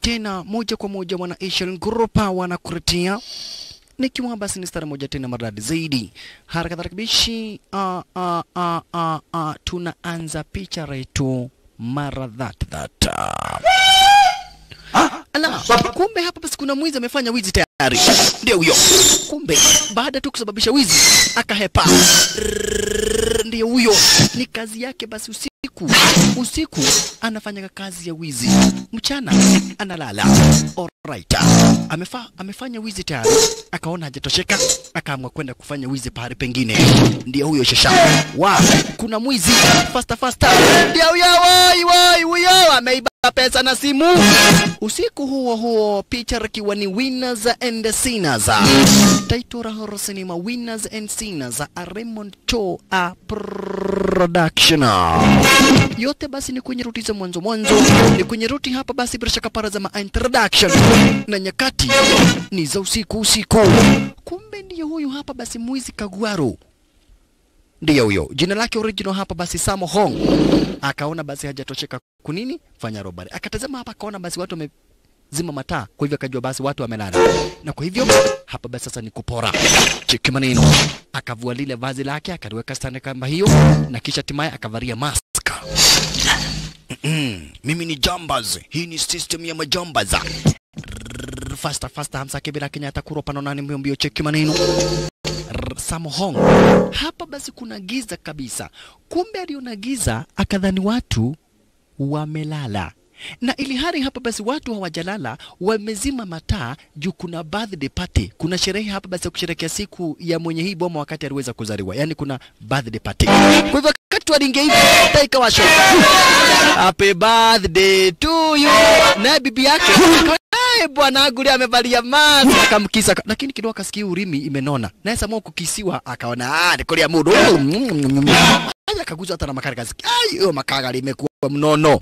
tena moja kwa moja wana Asian Group wanakuletea nikiwa basi ni stara moja tena maridadi zaidi. Haraka tarakibishi, uh, uh, uh, uh, uh, tunaanza picha letu mara that that. Ala, kumbe hapa basi kuna mwizi amefanya wizi tayari. Ndio huyo. Kumbe baada tu kusababisha wizi akahepa. Rrrr, Ndio huyo. Ni kazi yake basi usiku. Usiku anafanya kazi ya wizi. Mchana analala. Alright. Amefa, amefanya wizi tayari. Akaona hajatosheka, akaamua kwenda kufanya wizi pahali pengine. Ndio huyo shasha. Wa, kuna mwizi. Faster faster. Ndio huyo woi woi huyo ameiba pesa na simu. Usiku huo huo picha ikiwa ni Winners and Sinners. Title la horror cinema Winners and Sinners a Raymond Cho a production. Yote basi ni kwenye ruti za mwanzo mwanzo, ni kwenye ruti hapa basi bila shaka para za ma introduction na nyakati ni za usiku usiku. Kumbe ndiyo huyu hapa basi mwizi Kagwaro ndiyo huyo jina lake original hapa basi Samo Hong akaona basi hajatosheka kunini fanya robari akatazama hapa akaona basi watu wamezima mataa kwa hivyo akajua basi watu wamelala na kwa hivyo hapa basi sasa ni kupora cheki maneno akavua lile vazi lake akaliweka stani kama hiyo na kisha hatimaye akavalia mask Mm, mimi ni jambaz hii ni system ya majambaz Rrrr, faster faster hamsa kibira kenyatta kuropa nonani mbio mbio cheki maneno Rrr, Samohong. Hapa basi kuna giza kabisa. Kumbe aliona giza akadhani watu wamelala, na ili hali hapa basi watu hawajalala, wamezima mataa juu kuna birthday party, kuna sherehe hapa basi ya kusherehekea siku ya mwenye hii boma wakati aliweza kuzaliwa, yani kuna birthday party. Kwa hivyo wakati walingia hivi taa ikawashwa, happy birthday to you, naye bibi yake akawa Ai, bwana Aguri amevalia mask akamkisa, lakini kidogo akasikia urimi imenona, naye Samuel kukisiwa akaona ah, ni kulia mudu aja akaguza hata na makari kasiki, ai hiyo makagari imekuwa mnono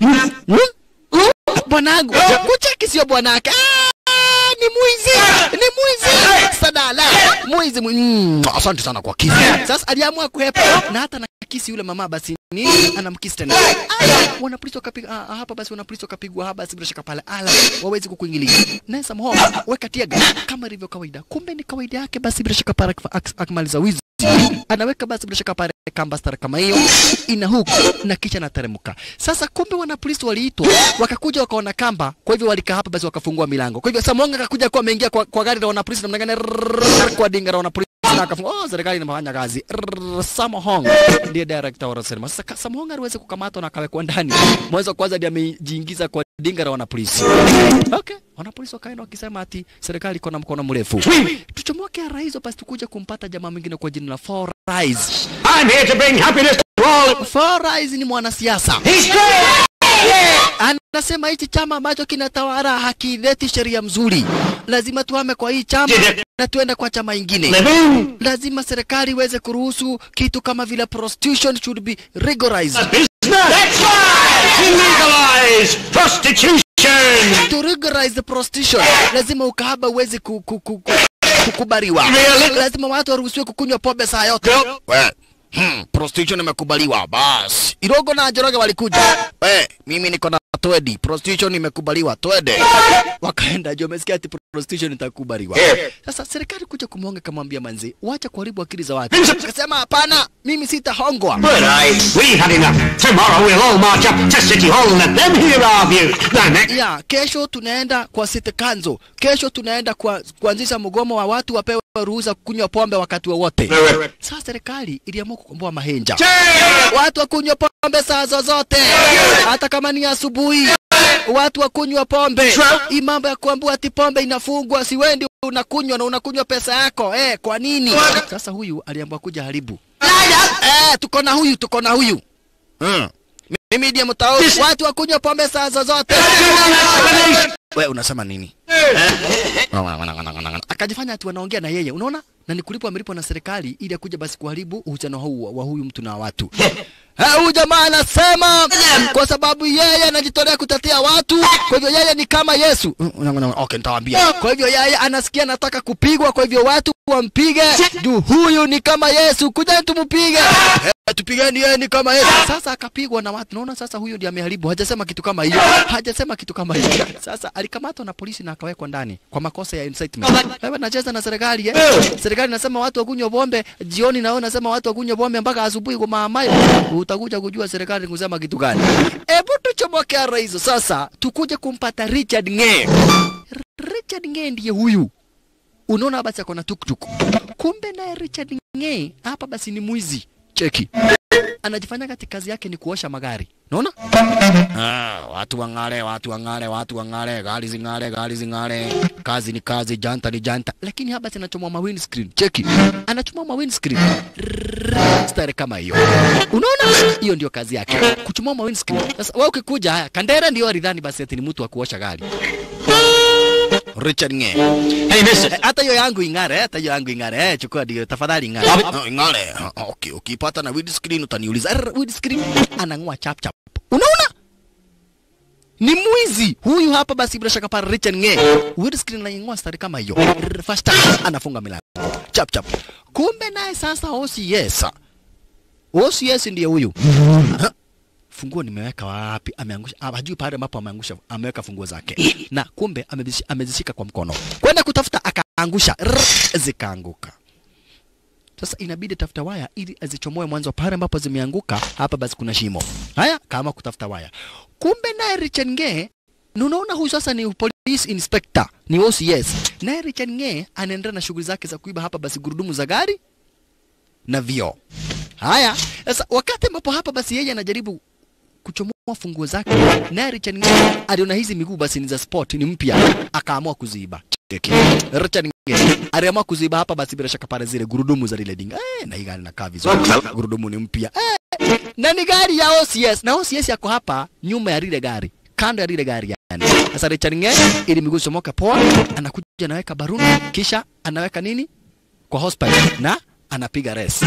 bwanangu, kucheki sio bwanake Ah, ni mwizi, ni mwizi sadala, mwizi mwi- mm, asante sana kwa kisi. Sasa aliamua kuhepa na hata na kisi yule mama basi ni anamkisi tena. Aya, wanapolisi wakapiga ah, hapa basi wanapolisi wakapigwa hapa basi bila shaka pale ala wawezi kukuingilia. Naye Samho weka tiaga kama ilivyo kawaida. Kumbe ni kawaida yake basi bila shaka pale akifa- ak- akimaliza wizi anaweka basi bila shaka pale kamba stara kama hiyo ina huku na kisha nateremka. Sasa kumbe wanapolisi waliitwa wakakuja wakaona kamba, kwa hivyo walikaa hapa basi wakafungua milango. Kwa hivyo Samonga akakuja kwa ameingia kwa, kwa gari la wanapolisi namna gani rrrr, kwa dinga la wanapolisi na akafungua. Oh, serikali inafanya kazi. Rrrr, Samohong ndiye director wa sinema. Sasa ka- Samohong aliweza kukamatwa na akawekwa ndani. Mwanzo wa kwanza ndiye amejiingiza kwa dinga la wanapolisi. Okay, wanapolisi wakaenda wakisema ati serikali iko na mkono mrefu. Tuchomoke rais basi tukuje kumpata jamaa mwingine kwa jina la Four Eyes. I'm here to bring happiness to all. Four Eyes ni mwanasiasa. He's great! Anasema hichi chama ambacho kinatawala hakileti sheria mzuri, lazima tuhame kwa hii chama na tuende kwa chama ingine. Living Lazima serikali iweze kuruhusu kitu kama vile prostitution should be rigorized. business. That's right! To legalize prostitution. To rigorize the prostitution, lazima ukahaba uweze ku, ku, ku, ku, kukubaliwa. Really? Lazima watu waruhusiwe kukunywa pombe saa yote. We, hmm, prostitution imekubaliwa basi. Irogo na Njoroge walikuja. We, mimi niko na twedi, prostitution imekubaliwa, twende. Wakaenda juu wamesikia ati prostitution itakubaliwa. Sasa serikali kuja kumhonga kamwambia manzi, wacha kuharibu akili za watu. Akasema hapana, mimi sitahongwa. But I, we had enough. Tomorrow we'll all march up to City Hall and let them hear our views. The next ya kesho tunaenda kwa city council. Kesho tunaenda kwa kuanzisha mgomo wa watu wapewe ruhusa kunywa pombe wakati wowote. Sasa serikali iliamua kukomboa mahenja, watu wakunywa pombe saa zozote, hata kama ni asubuhi. Watu wakunywa pombe. Hii mambo ya kuambua ati pombe inafungwa, si wewe ndio unakunywa na unakunywa pesa yako eh? Kwa nini? Sasa huyu aliamua kuja haribu. Eh, tuko na huyu, tuko na huyu hmm. Mimi ndiye mtao. Watu wakunywa pombe saa zozote. We unasema nini? Akajifanya ati wanaongea na yeye, unaona? na ni kulipwa amelipwa na serikali ili akuja basi kuharibu uhusiano huu wa- wa huyu mtu na watu. Eh, Huyu jamaa anasema kwa sababu yeye anajitolea kutetea watu, kwa hivyo yeye ni kama Yesu. Mm, una- una- Okay, nitawaambia. Kwa hivyo yeye anasikia anataka kupigwa, kwa hivyo watu wampige juu huyu ni kama Yesu, kujani tumpige. Eh, tupigeni yeye ni kama Yesu. Sasa akapigwa na watu. Naona sasa huyu ndiye ameharibu. Hajasema kitu kama hiyo. Hajasema kitu kama hiyo. Sasa alikamatwa na polisi na akawekwa ndani kwa makosa ya incitement. Wewe unacheza na serikali eh? Serikali inasema watu wakunywe pombe jioni, na wewe unasema watu wakunywe pombe mpaka asubuhi kwa maamayo. Utakuja kujua serikali kusema kitu gani. Hebu tuchomoke ara hizo sasa, tukuje kumpata Richard Ng'e. Richard Ng'e ndiye huyu unaona basi ako na tuktuk. Kumbe naye Richard Ng'e hapa basi ni mwizi. Cheki, anajifanya kati kazi yake ni kuosha magari, unaona? Ah, watu wang'are, watu wang'are, watu wang'are, gari zing'are, gari zing'are. Kazi ni kazi, janta ni janta, lakini hapa anachomwa ma windscreen. Cheki, anachomwa ma windscreen Rrrr, stare kama hiyo, unaona? Hiyo ndio kazi yake, kuchomwa ma windscreen. Sasa wewe ukikuja, haya Kandera ndio alidhani basi ati ni mtu wa kuosha gari. Richard Ng'e. Hey, mister. Eh, hata hiyo yangu ing'are, hata hiyo yangu ing'are. Eh, chukua ndio tafadhali ing'are. Wapi? Oh, ing'are. Oh, okay, ukipata na windscreen utaniuliza. Er, windscreen anang'oa chap chap. Unaona? Ni mwizi huyu hapa basi bila shaka para Richard Ng'e. Windscreen anaing'oa stari kama hiyo. Er, First time anafunga milango. Chap chap. Kumbe naye sasa OCS. OCS ndiye huyu. Ha? funguo nimeweka wapi? Ameangusha, ah, hajui pale ambapo ameangusha, ameweka funguo zake, na kumbe amezishi- amezishika kwa mkono, kwenda kutafuta akaangusha, rrr, zikaanguka. Sasa inabidi tafuta waya ili azichomoe mwanzo pale ambapo zimeanguka. Hapa basi kuna shimo. Haya, kama kutafuta waya. Kumbe naye Richard Ng'e, na unaona huyu sasa ni police inspector, ni OCS. Naye Richard Ng'e anaendelea na shughuli zake za kuiba hapa basi gurudumu za gari na vioo. Haya, sasa wakati ambapo hapa basi yeye anajaribu kuchomoa funguo zake, naye Richard Ng'e aliona hizi miguu basi ni za sport, ni mpya, akaamua kuziiba. Cheki. Richard Ng'e aliamua kuziiba hapa basi bila shaka pale zile gurudumu za lile dinga. Eh, na hii gari inakaa vizuri. Gurudumu ni mpya. Eh, na ni gari ya OCS na OCS yako hapa nyuma ya lile gari kando ya lile gari yani. Sasa Richard Ng'e ili miguu chomoka poa, anakuja anaweka baruni kisha anaweka nini kwa hospital na anapiga resi.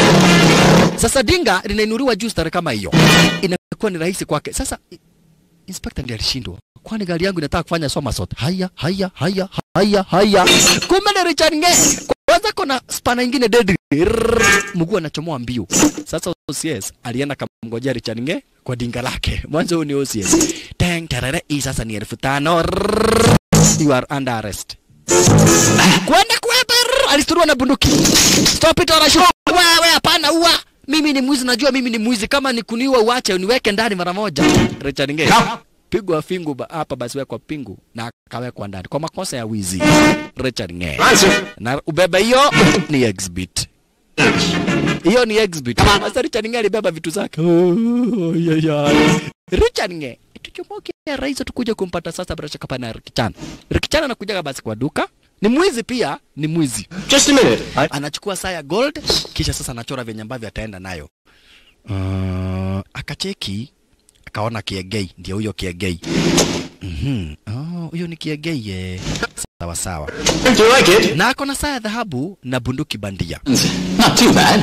Sasa dinga linainuliwa juu stare kama hiyo, inakuwa ni rahisi kwake. Sasa i- inspector ndiye alishindwa, kwani gari yangu inataka kufanya somersault. Haya haya haya haya haya, kumbe ni Richard Ng'e kwanza kona spana ingine deadly, Rrrr, mguu anachomoa mbio. Sasa OCS alienda kamngojea Richard Ng'e kwa dinga lake. Mwanzo huyu ni OCS. Teng tarare, hii sasa ni elfu tano. Rrrr, You are under arrest. Kwenda kuepa, rrrr, alisturua na bunduki. Stop it or I shoot. Wewe hapana, ua. Mimi ni mwizi, najua mimi ni mwizi. Kama ni kuniua uache uniweke ndani mara moja. Richard Ng'e pigwa fingu ba- hapa, basi wekwa pingu na akawekwa ndani kwa makosa ya wizi. Richard Ng'e Answer. na ubebe hiyo ni exhibit hiyo ni exhibit. Sasa Richard Ng'e alibeba vitu zake. Oh, yeah, yeah. Richard Ng'e tuchomoke rais tukuje kumpata sasa bila shaka pana Rikichan. Rikichan anakuja basi kwa duka. Ni mwizi pia, ni mwizi. Just a minute. I... Anachukua saa ya gold kisha sasa anachora vyenye ambavyo ataenda nayo. Uh, akacheki akaona kiegei, ndio huyo kiegei. Mhm. Oh, huyo ni kiegei eh. Sawa sawa. Do you like it? Na ako na saa ya dhahabu na bunduki bandia. Not too bad.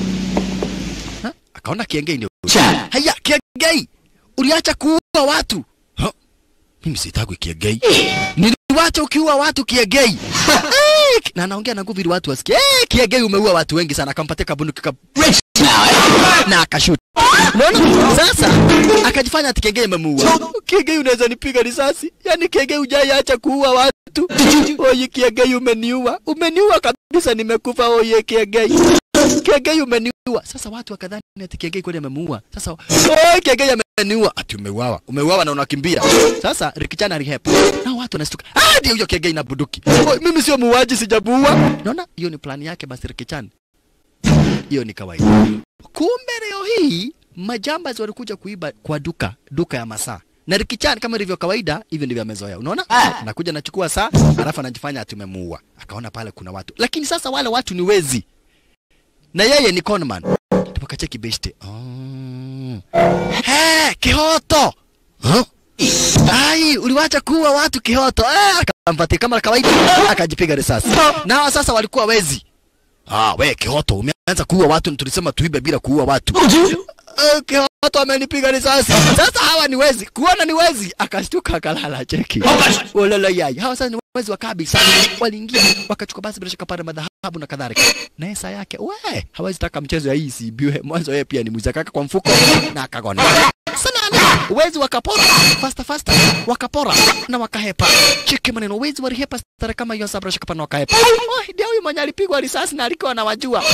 Ha? Akaona kiengei ndio. Chat. Haya, kiengei. Uliacha kuua watu. Ha? Mimi sitaki kiengei. Niliwacha ukiua watu kiengei. Eh, na anaongea na nguvu ili watu wasikie. Eh, kiengei umeua watu wengi sana. Akampatia kabunduki ka Rich now, eh? na akashoot. Unaona? Sasa akajifanya ati kiengei amemuua. Kiengei unaweza nipiga risasi? Yaani kiengei hujaiacha kuua watu. Oye kiengei umeniua. Umeniua kabisa nimekufa oye kiengei. Kiengei umeniua. Sasa watu wakadhani ati kiengei kweli amemuua. Sasa oye kiengei ameniua. Ati umeuawa. Umeuawa na unakimbia. Sasa Rikichana alihepa. Na watu wanastuka. Ah, ndio huyo kiengei na bunduki. Oye, mimi sio muuaji sijamuua. Unaona? Hiyo ni plani yake basi Rikichana. Hiyo ni kawaida. Kumbe leo hii majambazi walikuja kuiba kwa duka, duka ya masaa. Na Rikichan kama ilivyo kawaida, hivyo ndivyo amezoea. Unaona? Anakuja anachukua saa, alafu anajifanya ati umemuua. Akaona pale kuna watu. Lakini sasa wale watu ni wezi. Na yeye ni conman. Tupakacheki beshte. Oh. He, kihoto. Huh? Ai, uliwacha kuua watu kihoto. Eh, akampatia kama kawaida, akajipiga risasi. Na hawa sasa walikuwa wezi. Ah, we Kihoto, umeanza kuua watu na tulisema tuibe bila kuua watu. Eh, Kihoto amenipiga risasi. Sasa hawa ni wezi, kuona ni wezi, akashtuka akalala cheki. Olala yai. Hawa sasa ni wezi wa kabisa. Waliingia wakachukua basi bila shaka pale madhahabu na kadhalika. Na esa yake, we, hawezi taka mchezo ya hii isibiwe. Mwanzo yeye pia ni mwizi akaka kwa mfuko na akagona. Sana wezi wakapora fasta fasta, wakapora na wakahepa. Cheki maneno, wezi walihepa stare kama hiyo sabra shaka pana wakahepa. Oh, ndio huyu mwenye alipigwa risasi na alikuwa anawajua.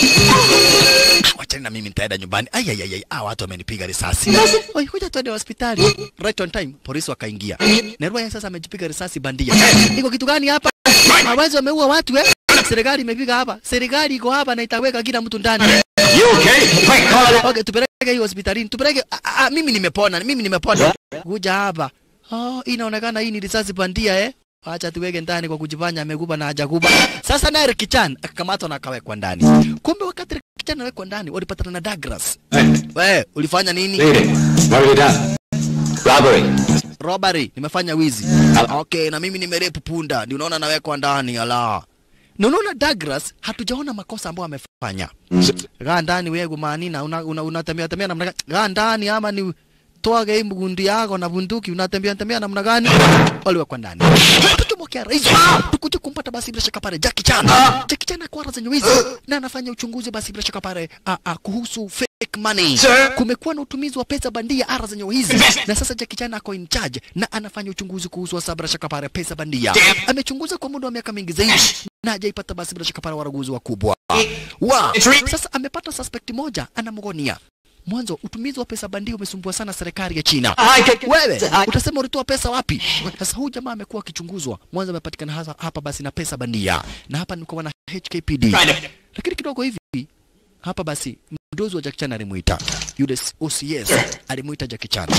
Ah, Wachani na mimi nitaenda nyumbani. Ai ai ai, ai, ah, watu wamenipiga risasi. Oi, kuja tuende hospitali. Right on time, polisi wakaingia. Nerwa sasa amejipiga risasi bandia. Iko kitu gani hapa? Hawezi wameua watu eh? Serikali imepiga hapa. Serikali iko hapa na itaweka kila mtu ndani. You okay? Quick, call it. Okay, tupeleke hiyo hospitalini. Tupeleke ah, ah, mimi nimepona, mimi nimepona. Kuja hapa. Oh, inaonekana hii ni risasi bandia eh? Acha tuweke ndani kwa kujifanya amekuba na hajakuba. Sasa naye Kichan akakamatwa na akawekwa ndani. Kumbe wakati Kichan anawekwa ndani walipatana na Douglas. We, ulifanya nini? Lead it. What have you done? Robbery. Robbery, nimefanya wizi. Okay, na mimi nimerepu punda. Ndio unaona nawekwa ndani ala. Na unaona Douglas hatujaona makosa ambayo amefanya. Gaa ndani wewe manina una, una, unatembea tembea namna gani? Gaa ndani ama ni toa hii mgundi yako na bunduki unatembea tembea namna gani? Waliwekwa ndani. Tutumokea rais. Tukuje kumpata basi bila shaka pale Jackie Chan. Jackie Chan akwara zenye wizi na anafanya uchunguzi basi bila shaka pale a, a, kuhusu fake money. Sir. Kumekuwa na utumizi wa pesa bandia ara zenye wizi na sasa Jackie Chan ako in charge na anafanya uchunguzi kuhusu hasa bila shaka pale pesa bandia. Amechunguza kwa muda wa miaka mingi zaidi na hajaipata basi bila shaka pale waraguzi wakubwa. Wa It's re- sasa amepata suspect moja anamgonia. Mwanzo utumizi wa pesa bandia umesumbua sana serikali ya China. I can- Wewe utasema ulitoa pesa wapi? Sasa huyu jamaa amekuwa akichunguzwa. Mwanzo amepatikana hasa hapa basi na pesa bandia, na hapa niko wana HKPD, lakini kidogo hivi hapa basi mdozi wa Jackie Chan alimuita yule OCS alimuita Jackie Chan,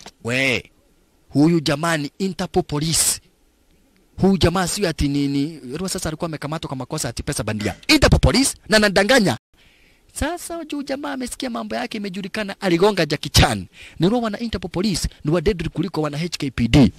we huyu jamani, Interpol police huyu jamaa sio ati nini Rua sasa alikuwa amekamatwa kwa makosa ati pesa bandia. Interpol police na nadanganya. Sasa juu jamaa amesikia mambo yake imejulikana, aligonga Jackie Chan. Ni Rua wana Interpol police ni wa deadly kuliko wana HKPD.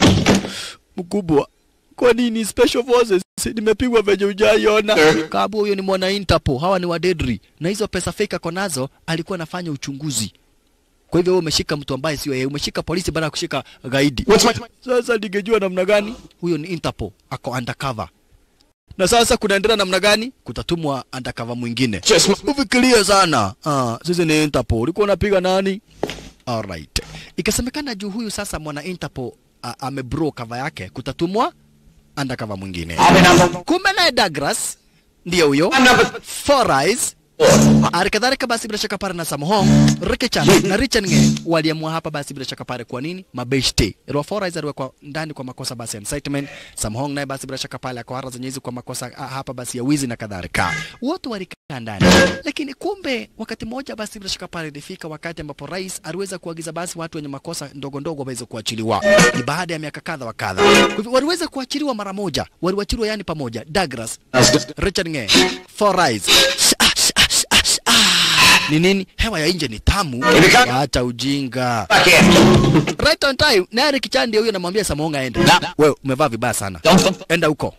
Mkubwa, kwa nini special forces nimepigwa venye ujaiona? Kabu huyo ni mwana Interpol, hawa ni wa deadly na hizo pesa fake ako nazo, alikuwa anafanya uchunguzi. Kwa hivyo wewe umeshika mtu ambaye sio yeye, umeshika polisi baada ya kushika gaidi. What's my... Sasa ningejua namna gani? Huyo ni Interpol, ako undercover. Na sasa kunaendelea namna gani? Kutatumwa undercover mwingine. Just... Ufikirie sana. Ah, sisi ni Interpol. Ulikuwa unapiga nani? Alright. Ikasemekana juu huyu sasa mwana Interpol a- amebro cover yake kutatumwa undercover mwingine. I've been number... Kumbe naye Douglas ndiye huyo. I'm number... Four Eyes Alikadhalika basi bila shaka pale na Samhong, Ricky Chan na Richard Nge waliamua hapa basi bila shaka pale kwa nini? Mabeshte. Ro Four Eyes aliwekwa ndani kwa makosa basi ya incitement. Samhong naye basi bila shaka pale akawara zenye hizi kwa makosa ah, hapa basi ya wizi na kadhalika. Wote walikaa ndani. Lakini kumbe wakati mmoja basi bila shaka pale ilifika wakati ambapo rais aliweza kuagiza basi watu wenye makosa ndogo ndogo waweze kuachiliwa. Ni baada ya miaka kadha wa kadha. Kwa hivyo waliweza kuachiliwa mara moja. Waliwachiliwa yani pamoja. Douglas, That's good. Richard Nge, Four Eyes. Ah, ah, ah, ah. Ni nini? Hewa ya nje ni tamu. Imeka- Acha ujinga. Back here. Right on time. Na Eric Chandi huyo anamwambia Samonga aende. Na- Wewe umevaa vibaya sana. Don't... Enda huko.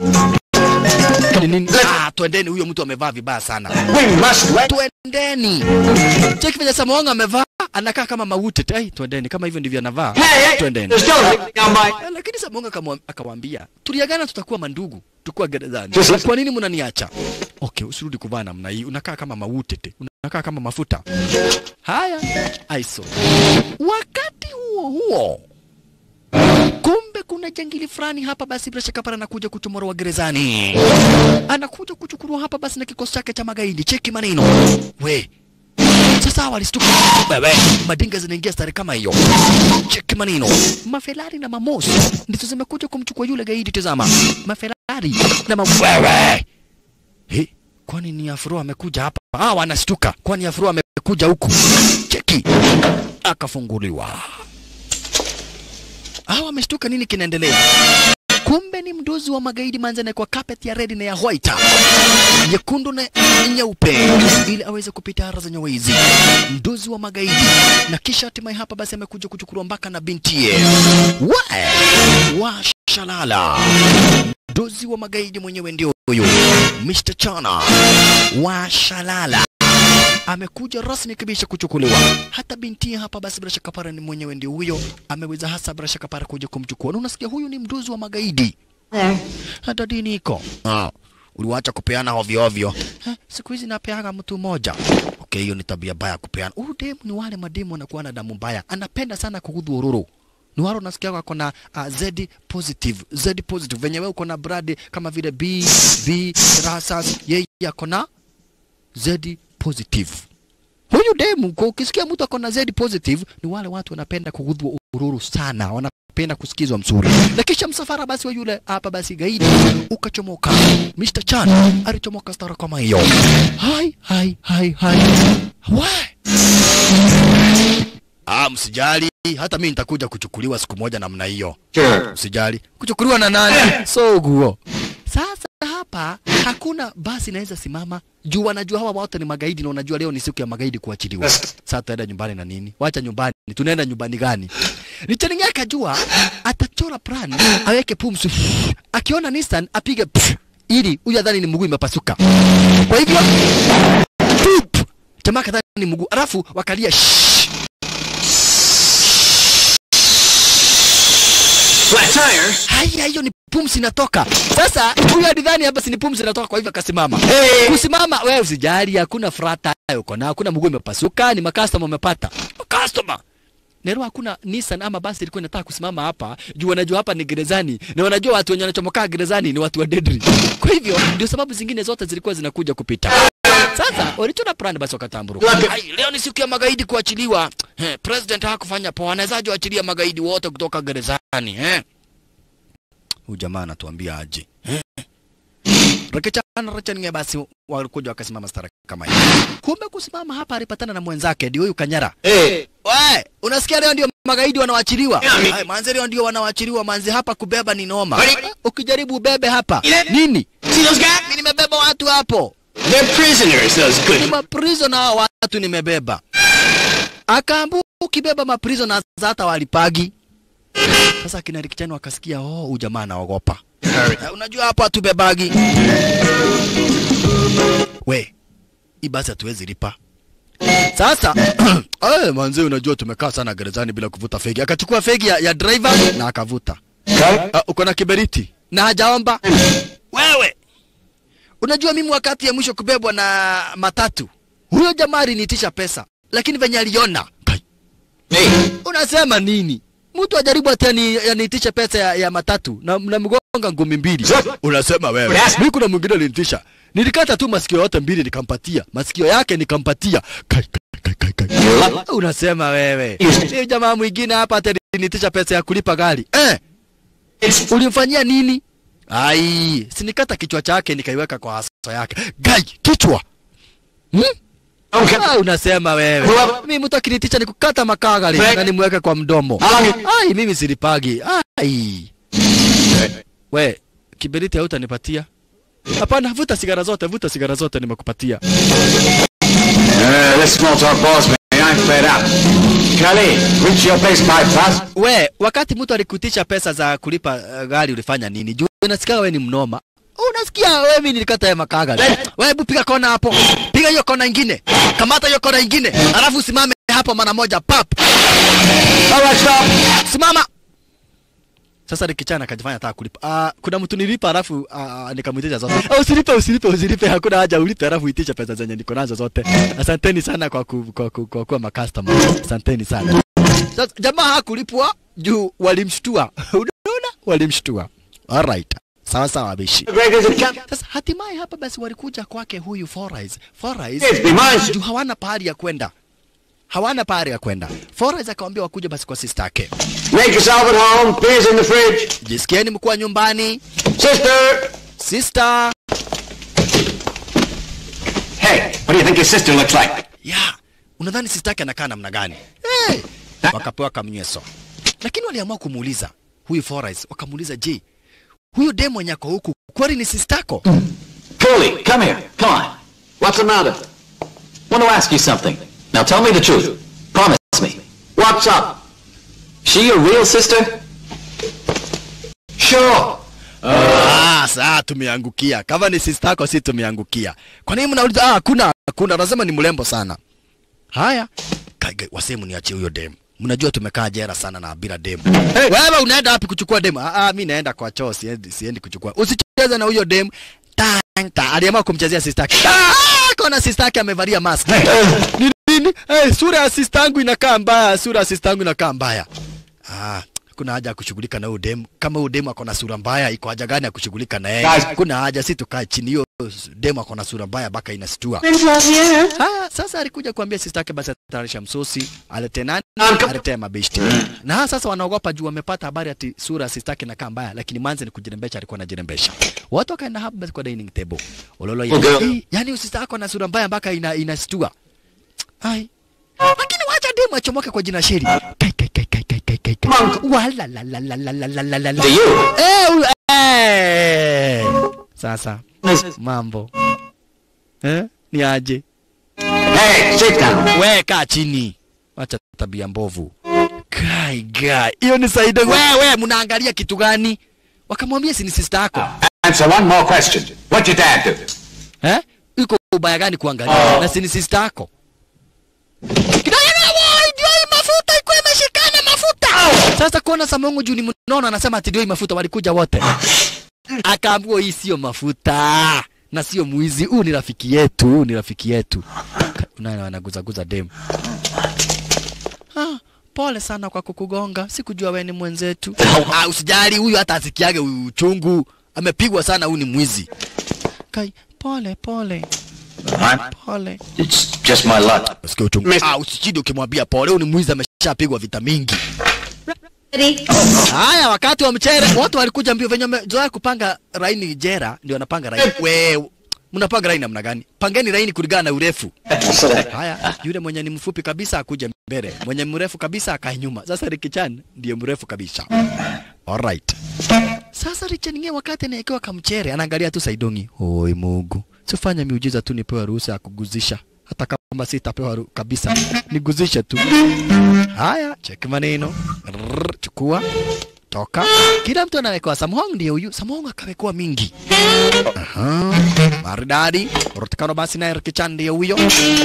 Ni nini? Ah, twendeni huyo mtu amevaa vibaya sana. We must wait. Twendeni. Cheki vile Samonga amevaa anakaa kama mauti. Ai, twendeni kama hivyo ndivyo anavaa. Hey, hey, Twendeni. there's still everything on my... Eh, Lakini Samonga akamwa- akawaambia, tuliagana tutakuwa mandugu, tukuwa gerezani. Just like- Kwa nini mnaniacha? Okay, usirudi kuvaa namna hii. Unakaa kama mautete, unakaa kama mafuta. Haya, aiso. Wakati huo huo, kumbe kuna jangili fulani hapa basi bila shaka pale anakuja kuchomorwa gerezani. Anakuja kuchukuliwa hapa basi na kikosi chake cha magaidi. Cheki maneno. We, sasa walistuka wewe, madinga zinaingia stari kama hiyo. Cheki maneno, mafelari na mamosi ndizo zimekuja kumchukua yule gaidi. Tazama, mafelari na mawewe. He, kwani ni Afro amekuja hapa? Ah, wanastuka, kwani Afro amekuja huku? Cheki, akafunguliwa. Ah, wameshtuka, nini kinaendelea? Kumbe ni mdozi wa magaidi manzana kwa carpet ya red na ya white, nyekundu na nyeupe, ili aweze kupita hara zenye wizi. Mdozi wa magaidi, na kisha hatimaye hapa basi amekuja kuchukuliwa mpaka na bintiye wa wa shalala dozi wa magaidi mwenyewe ndio huyu Mr. Chana wa Shalala amekuja rasmi kabisa kuchukuliwa. Hata binti hapa basi, bila shaka para ni mwenyewe ndio huyo, ameweza hasa bila shaka para kuja kumchukua. Na unasikia huyu ni mdozi wa magaidi, There. hata dini iko ah, uliwacha kupeana ovyo ovyo. Eh, siku hizi napeaga mtu mmoja. Okay, hiyo ni tabia mbaya kupeana. Huyu demu ni wale mademu wanakuwa na damu mbaya, anapenda sana kugudhu ururu ni wale unasikia wako na uh, Z positive Z positive venye wewe uko na brad kama vile B B rasas, yeye ako na Z positive. Huyu demu kwa ukisikia mtu ako na Z positive ni wale watu wanapenda kugudhwa ururu sana, wanapenda kusikizwa mzuri. Na kisha msafara basi wa yule hapa basi gaidi ukachomoka. Mr. Chan alichomoka stara kama hiyo. Hai hai hai hai. Why? Ah, msijali, hata mimi nitakuja kuchukuliwa siku moja namna hiyo. Sure. Usijali. Kuchukuliwa na nani? so guo. Sasa hapa hakuna basi inaweza simama juu wanajua hawa wote ni magaidi na unajua leo ni siku ya magaidi kuachiliwa. Sasa tutaenda nyumbani na nini? Wacha nyumbani. Tunaenda nyumbani gani? Nichaningia akajua atachora plan aweke pumzi. Akiona Nissan apige pff, ili huyu adhani ni mguu imepasuka. Kwa hivyo tup, jamaa kadhani ni mguu. Alafu wakalia shh. Flat tire? Haya, hiyo ni pumzi inatoka. Sasa huyu alidhani hapa si ni pumzi inatoka, kwa hivyo akasimama. Hey. Kusimama wewe usijali, hakuna frata uko na hakuna mguu imepasuka, ni makastoma umepata. Makastoma. Nero hakuna Nissan ama basi ilikuwa inataka kusimama hapa juu wanajua hapa ni gerezani na wanajua watu wenye wanachomokaa gerezani ni watu wa Dedri. Kwa hivyo ndio sababu zingine zote zilikuwa zinakuja kupita. Sasa walichona plan basi wakatamburuka. Lake- Ai, leo ni siku ya magaidi kuachiliwa. Eh, president hakufanya poa, anawezaje waachilia magaidi wote kutoka gerezani eh? Huyu jamaa anatuambia aje eh? Rekechana rechaninge basi walikuja wakasimama stara kama hiyo. Kumbe kusimama hapa alipatana na mwenzake ndio huyu Kanyara. Hey. We, unasikia leo ndio magaidi wanawachiliwa? Yeah, mi- Hai, manze leo ndio wanawachiliwa, manze hapa kubeba ni noma. Kwani- Ukijaribu ubebe hapa. Ile- Nini? See those guys? Mimi nimebeba watu hapo. They're prisoners, those Ni good. maprizo na hao watu nimebeba. Akaambu ukibeba maprizo na hata walipagi. Sasa kina Rikichani wakasikia, oh, huyu jamaa anaogopa. Hurry. Eh, Unajua hapo hatubebagi. We, hii basi hatuwezi lipa. Sasa eh, manze, unajua tumekaa sana gerezani bila kuvuta fegi. Akachukua fegi ya, ya driver na akavuta. Uh, uko na kiberiti na hajaomba wewe. Unajua mimi wakati ya mwisho kubebwa na matatu, huyo jamaa aliniitisha pesa, lakini venye aliona Kai, Hey. unasema nini? Mtu ajaribu ati ani- aniitishe pesa ya, ya matatu na, na mgonga ngumi mbili. Unasema wewe. Yes. Mimi kuna mwingine alinitisha. Nilikata tu masikio yote mbili nikampatia. Masikio yake nikampatia. Kai, kai, kai, kai, kai. Unasema wewe. Yes. Si jamaa mwingine hapa ati alinitisha pesa ya kulipa gari. Eh, It's ulimfanyia nini? Ai, sinikata kichwa chake nikaiweka kwa haso yake. Gai, kichwa. Hmm? okay. Ah, unasema wewe. Whoever- Mimi mtu akinitisha ni kukata makagari Fred. na nimweke kwa mdomo. How long you- Ai, mimi silipagi. Ai. We, kiberiti hautanipatia? Hapana, vuta sigara zote, vuta sigara zote nimekupatia. Uh, this small talk bores me. I'm fed up. Kelly, reach your place, my fast. We, wakati mtu alikutisha pesa za kulipa uh, gari ulifanya nini? Juu unasikia wewe ni mnoma. Unasikia wewe mimi nilikata ya makagari. Wewe hebu piga kona hapo. Piga hiyo kona ingine. Kamata hiyo kona ingine. Alafu simame hapo mara moja pap. All right, stop. Simama. Sasa nikichana akajifanya nataka kulipa. Ah, kuna mtu nilipa alafu uh, nikamwitisha zote. Ah, usilipe usilipe usilipe hakuna haja ulipe alafu itisha pesa zenye niko nazo zote. Asanteni sana kwa ku, kwa ku, kwa kuwa makastoma. Asanteni sana. Sasa jamaa hakulipwa juu walimshtua. Unaona? Walimshtua. Alright. Sawa sawa bishi. Greg is a camp. Sasa hatimaye hapa basi walikuja kwake huyu Forais. Forais Yes, be mine. juu hawana pahali ya kwenda. Hawana pahali ya kwenda. Forais akamwambia wakuja basi kwa sister yake. Make yourself at home. Beer's in the fridge. Jisikieni mkuwa nyumbani. Sister. Sister. Hey, what do you think your sister looks like? Ya, unadhani sister yake anakaa namna gani? Hey. Wakapewa kamnyweso. Lakini waliamua kumuuliza huyu Forais, wakamuuliza je, huyu demo mwenye ako huku kweli ni sister yako? Curly, come here. Come on. What's the matter? Want to ask you something. Now tell me the truth. Promise me. What's up? She your real sister? Sure. Ah, Bas, ah, tumeangukia. Kama ni sister yako si tumeangukia. Kwa nini mnauliza? Ah, hakuna, hakuna. Anasema ni mrembo sana. Haya. Kaiga wasemu niachie huyo dem. Mnajua tumekaa jera sana na bila dem. Wewe unaenda wapi kuchukua dem? Ah, ah mimi naenda kwa choo, siendi siendi kuchukua. Usicheze na huyo dem. Tanta, aliamua kumchezea sister yake. Ah, kona sister yake amevalia mask. Ni nini? Eh, sura ya sister yangu inakaa mbaya, sura ya sister yangu inakaa mbaya. Ah, kuna haja ya kushughulika na huyo dem. Kama huyo dem ako na sura mbaya, iko haja gani ya kushughulika na yeye? Guys. Kuna haja si tukae chini, hiyo dem ako na sura mbaya mpaka inastua. Ah, sasa alikuja kuambia sister yake basi atayarisha msosi, alete nani? Alete mabeshti. Na sasa wanaogopa juu wamepata habari ati sura ya sister yake inakaa mbaya, lakini manze ni kujirembesha, alikuwa anajirembesha. Watu wakaenda hapo basi kwa dining table. Ololo ya. Okay. Eh, Yaani sister yako na sura mbaya mpaka ina inastua. Ai. Lakini wacha demu achomoke kwa jina sheri. Kai kai kai kai kai kai kai. kai. Wala la la la la la la la la la. To you. Eh, u- eh. Sasa mambo. Eh? Ni aje? Hey, sit down. We kaa chini. Wacha tabia mbovu. Kai gai. Hiyo ni Saida. Wewe mnaangalia kitu gani? Wakamwambia si ni sister yako. Answer one more question. What'd your dad do? Eh? Iko ubaya gani kuangalia? Na si ni sister yako. Kidayana woi, ndio hii mafuta iko imeshikana mafuta. Sasa kuona Samongo juu ni mnono anasema ati ndio hii mafuta walikuja wote. Akaambiwa hii sio mafuta na sio mwizi. Huu ni rafiki yetu, huu ni rafiki yetu. Unaona wanaguzaguza dem. Ah, pole sana kwa kukugonga. Sikujua wewe ni mwenzetu. Ah, usijali huyu hata asikiage uchungu. Amepigwa sana huyu ni mwizi. Kai, pole pole. Pole. It's just my luck. Usikie uchungu. Ah, usijidi ukimwambia pole, huyu ni mwizi ameshapigwa vita mingi. Haya, wakati wa mchere watu walikuja mbio venye wamezoea kupanga raini jera, ndio wanapanga raini. We, mnapanga raini namna gani? Pangeni raini kulingana na urefu. Haya, yule mwenye ni mfupi kabisa akuje mbele, mwenye mrefu kabisa akae nyuma. Sasa Ricky Chan ndiye mrefu kabisa. Alright. Sasa Richard Ng'e wakati anaekewa kamchere anaangalia tu Saidongi. Oi Mungu. Sifanya miujiza tu nipewe ruhusa ya kuguzisha. Hata kama sitapewa ru- kabisa. Niguzishe tu. Haya, cheki maneno. Rrrr, chukua. Toka. Kila mtu anawekewa Samhong ndio huyu. Samhong akawekewa mingi. Aha. Maridadi. Rutikano basi naye Ricky Chan ndio huyo.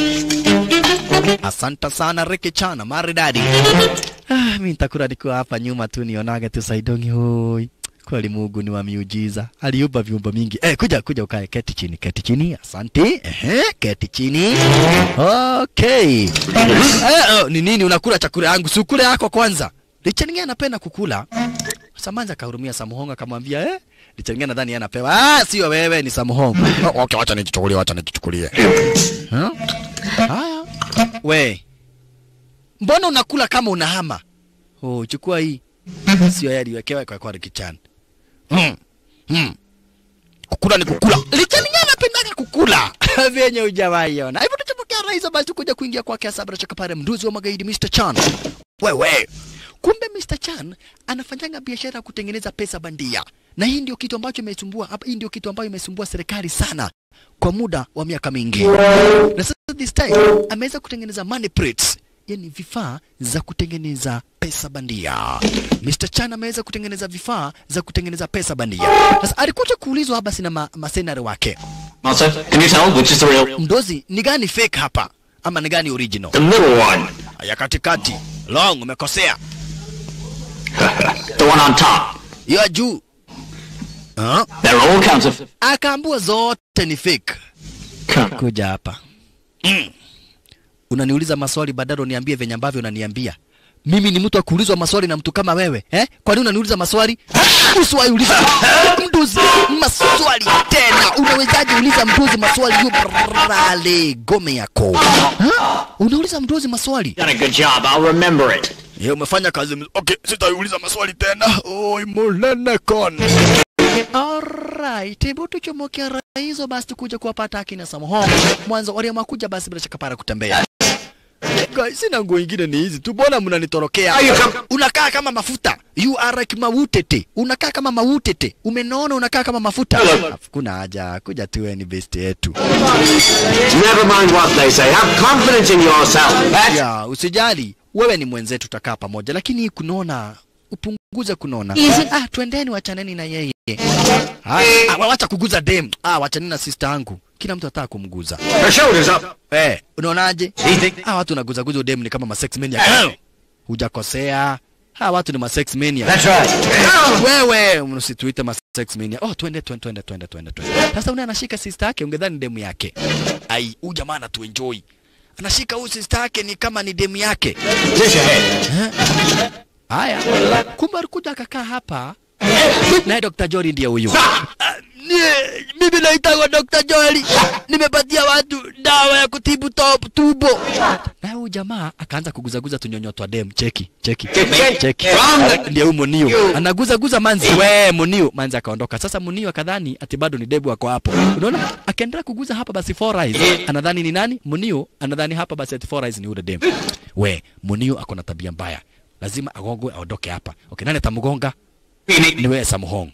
Asante sana Ricky Chan, maridadi. Ah, mimi nitakula nikiwa hapa nyuma tu nionage tu Saidongi hoi. Kweli Mungu ni wa miujiza. Aliumba viumba mingi. Eh, kuja kuja ukae keti chini, keti chini. Asante. Ehe, keti chini. Okay. Eh, oh, ni nini unakula chakula yangu? Si ukule yako kwanza. Richard Ng'e anapenda kukula. Samanja akahurumia Samuhongo akamwambia eh, Richard Ng'e nadhani yeye anapewa. Ah, sio wewe ni Samuhongo. Oh, okay, wacha nijichukulie, wacha nijichukulie. Huh? Haya. We. Mbona unakula kama unahama? Oh, chukua hii. Sio yeye aliwekewa kwa kwa Ricky-chan. Hmm. Hmm. Kukula ni kukula. Richard Ng'e anapendaga kukula. Vyenye hujawahi ona. Hivyo tuchapokea rais basi kuja kuingia kwake Sabra Chakapare mduzi wa magaidi Mr. Chan. Wewe. Kumbe Mr. Chan anafanyanga biashara ya kutengeneza pesa bandia. Na hii ndio kitu ambacho imesumbua hapa, hii ndio kitu ambayo imesumbua serikali sana kwa muda wa miaka mingi. Na sasa this time ameweza kutengeneza money prints, yani vifaa za kutengeneza pesa bandia. Mr. Chan ameweza kutengeneza vifaa za kutengeneza pesa bandia. Sasa alikuja kuulizwa hapa sina ma, masenare wake. Master, can you tell which is the real? Mdozi, ni gani fake hapa ama ni gani original? The middle one. Ya katikati. Long, umekosea. The one on top. Hiyo ya juu. Ah, They're all counterfeit. akaambua zote ni fake. Kuja hapa. Mm. Unaniuliza maswali badala uniambie venye ambavyo unaniambia. Mimi ni mtu wa kuulizwa maswali na mtu kama wewe eh? Kwa nini unaniuliza maswali? Usiwahi uliza mduzi maswali tena. Unawezaje uliza mduzi maswali yu brale gome yako? Ha? Unauliza mduzi maswali? Done a good job. I'll remember it. Ye, umefanya kazi mzuri. Okay, sitauliza maswali tena. Oi, mulene kon. Alright, hebu tuchomoke hizo basi tukuja kuwapata akina Samhong. Mwanzo waliamua kuja basi bila shaka para kutembea. Guys, sina nguo ingine ni hizi tu. Mbona mnanitorokea? Unakaa kama mafuta. You are like mautete. Unakaa kama mautete. Umenona unakaa kama mafuta. Kuna haja kuja tu wewe ni best yetu. Never mind what they say. Have confidence in yourself. That's Ya, usijali. Wewe ni mwenzetu tutakaa pamoja lakini kunaona upunguze kunona. Easy. Ah, twendeni wachaneni na yeye. Ah, ah, wacha kuguza dem. Ah, wachaneni na sister yangu. Kila mtu ataka kumguza. Her shoulder's up. Eh, unaonaje? Do you think? Ah, watu wanaguza guza dem ni kama ma sex mania. Hujakosea. Ha, watu ni ma sex mania. That's right. Wewe msituite ma sex mania. Oh, twende twende twende twende twende twende. Sasa una anashika sister yake ungedhani demu yake. Ai, huyu jamaa anatu enjoy. Anashika huyu sister yake ni kama ni demu yake. Dish ahead. Haya, kumbe alikuja akakaa hapa naye Dr. Jori ndiye huyu. Ah, nie- Mimi naitwa Dr. Jori, nimepatia watu dawa ya kutibu top tubo. Na huyu jamaa akaanza kuguzaguza tunyonyo twa dem. Cheki, cheki, Cheki. cheki. From the- Ndiye huyu Munio anaguzaguza manzi. We Munio, manzi akaondoka. Sasa Munio akadhani ati bado ni debu ako hapo. Unaona, akaendelea kuguza hapa basi Four Eyes. Anadhani ni nani? Munio anadhani hapa basi ati Four Eyes ni yule dem. We Munio ako na tabia mbaya, lazima agongwe aondoke hapa. Okay, nani atamgonga? Ni wewe Samhong.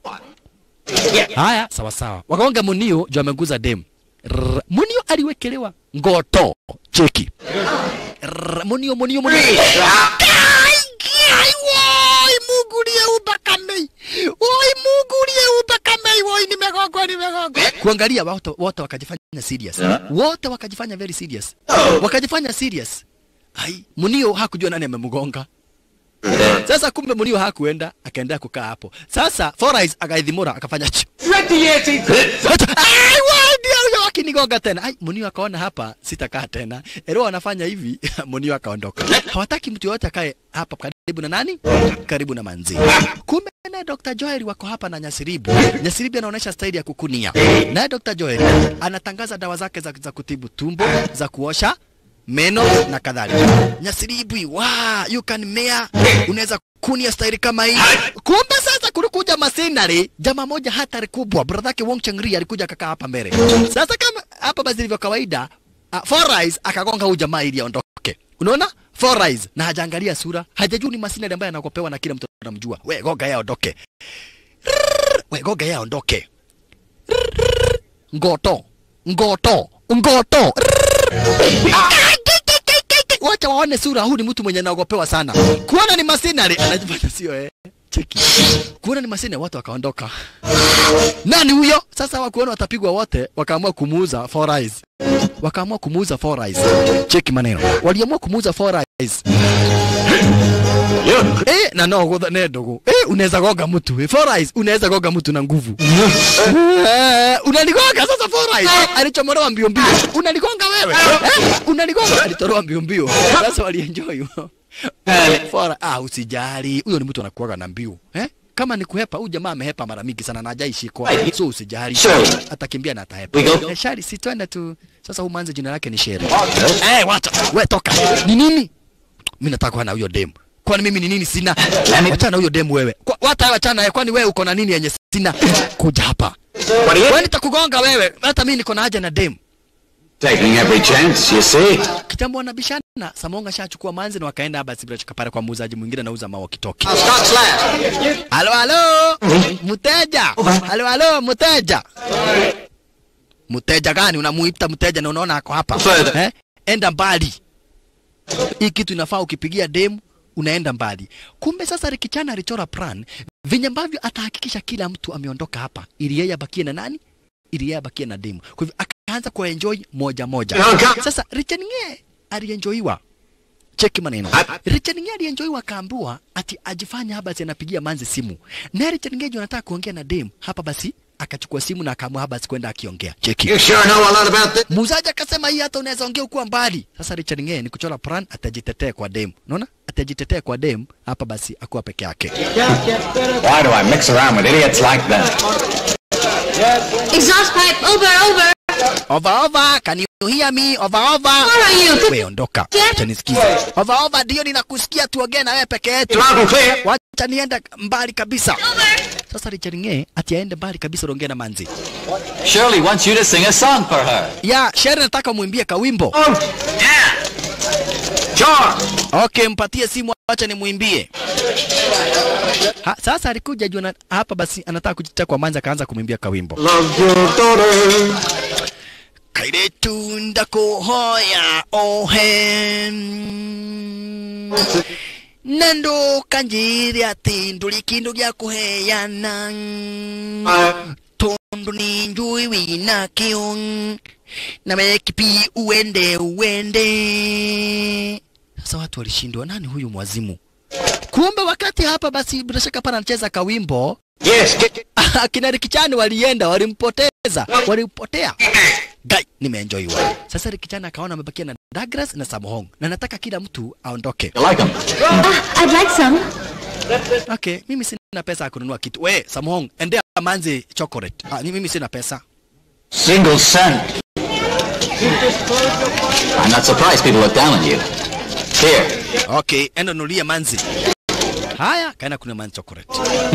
Haya, sawa sawa. Wakagonga Munio juu ameguza dem. Rrr, Munio aliwekelewa ngoto. Cheki. Rrr, Munio, Munio, Munio. Kai, kai, woi, Mungu uliyeumba kamei. Woi, Mungu uliyeumba kamei. Woi, nimegongwa, nimegongwa. Kuangalia wote wote wakajifanya serious. Wote wakajifanya very serious. Wakajifanya serious. Ai, Munio hakujua nani amemgonga. Sasa kumbe Munio hakuenda, akaendelea kukaa hapo. Sasa Four Eyes akaidhimura akafanya chu. Ai, wai, ndio huyo akinigonga tena. Ai, Munio akaona hapa sitakaa tena. Ero anafanya hivi, Munio akaondoka. Hawataki mtu yoyote akae hapa karibu na nani? Karibu na manzi. Kumbe naye Dr. Joel wako hapa na Nyasiribu. Nyasiribu anaonyesha staili ya kukunia. Naye Dr. Joel anatangaza dawa zake za, za kutibu tumbo, za kuosha meno na kadhalika. Nyasiribu, wa you can mea, unaweza kunia staili kama hii. Kumbe sasa kulikuja masinari, jamaa moja hatari kubwa, brother yake Wong Changri alikuja akakaa hapa mbele. Sasa kama hapa basi ilivyo kawaida, uh, Four Eyes akagonga huyu jamaa ili aondoke. Unaona? Four Eyes na hajaangalia sura, hajajua ni masinari ambaye anakopewa na kila mtu anamjua. We goga yeye aondoke. Rrrr, We goga yeye aondoke. Rrrr, Ngoto. Ngoto. Ngoto. Wacha waone sura, huu ni mtu mwenye anaogopewa sana. Kuona ni masinari, anajifanya sio eh. Cheki. Kuona ni masinari, watu wakaondoka. Nani huyo? Sasa wakuona watapigwa wote, wakaamua kumuuza Four Eyes. Wakaamua kumuuza Four Eyes. Cheki maneno. Waliamua kumuuza Four Eyes. Eh, na no gotha ne ndogo. Eh, unaweza goga mtu. Eh, Four Eyes unaweza goga mtu na nguvu. Eh, unanigonga sasa Four Eyes. Alichomolewa mbio mbio. Unanigonga wewe. Eh, unanigonga alitoroa mbio mbio. Sasa walienjoy. Four ah, usijali. Huyo ni mtu anakuaga na mbio. Eh? Kama ni kuhepa, huyu jamaa amehepa mara mingi sana na hajaishikwa. So usijali. Sheri. Atakimbia na atahepa. We go. Eh, Shari, si twende tu. Sasa huyu manze jina lake ni Sheri. Eh, wacha. We toka. Ni nini? Mimi nataka kuwa na huyo demu. Kwani mimi ni nini sina? Wachana na huyo demu wewe. Kwa, wata wachana naye kwani wewe uko na nini yenye sina? Kuja hapa. Wewe nitakugonga wewe. Hata mimi niko na haja na demu. Taking every chance, you see. Kitambo wanabishana. Samonga shachukua manzi na wakaenda basi bila shaka pale kwa muuzaji mwingine anauza mawa kitoki. Scott's last. Halo halo. Mteja. Halo halo mteja. Mteja gani unamuita mteja na unaona ako hapa? Further. Eh? Enda mbali. Hii kitu inafaa ukipigia demu unaenda mbali. Kumbe sasa Rikichana alichora plan venye ambavyo atahakikisha kila mtu ameondoka hapa ili yeye abakie na nani? Ili yeye abakie na demu. Kwa hivyo akaanza kuenjoy moja moja. Okay. Sasa Richard Nge alienjoyiwa. Cheki maneno. Richard Nge alienjoyiwa akaambiwa ati ajifanya hapa basi anapigia manzi simu. Na Richard Nge juu anataka kuongea na dem hapa basi akachukua simu na akaamua hapa basi kwenda akiongea. Cheki. You sure know a lot about this? Muuzaji akasema hii hata unaweza ongea ukuwa mbali. Sasa Richard Ngee ni kuchora plan atajitetea kwa dem. Unaona? Atajitetea kwa dem hapa basi akuwa peke yake. Why do I mix around with idiots like that? Exhaust pipe, over, over. Over over, can you hear me? Over over. Where are you? Wewe ondoka. Acha nisikize. Over over ndio ninakusikia tuongee na wewe peke yetu. Loud and clear. Wacha niende mbali kabisa. Sasa Richard Ngee ati aende mbali kabisa uongee na manzi. Shirley wants you to sing a song for her. Ya, Sherry nataka umwimbie kawimbo. Sure. Okay, mpatie simu acha nimwimbie. Ha, sasa alikuja juu na- hapa basi anataka kujitetea kwa manzi akaanza kumwimbia kawimbo. Love your daughter. Kairetu ndakuhoya ohe na ndukanjire ati nduri kindu gya kuheana tondu ni njui wina kio na mekipi uende uende sasa watu walishindwa nani huyu mwazimu kumbe wakati hapa basi bila shaka pana anacheza kawimbo Yes, get, get. akina Rikichani walienda walimpoteza walipotea gai nimeenjoy wa sasa Rikichani akaona amebakia na Douglas na Samohong na nataka kila mtu aondoke You like them? Ah, I'd like some. okay mimi sina pesa ya kununua kitu we Samohong endea manzi chocolate ah, ni mimi sina pesa Single cent. I'm not surprised people look down on you. Here. okay enda nunulie manzi haya kaenda kuna manzi chocolate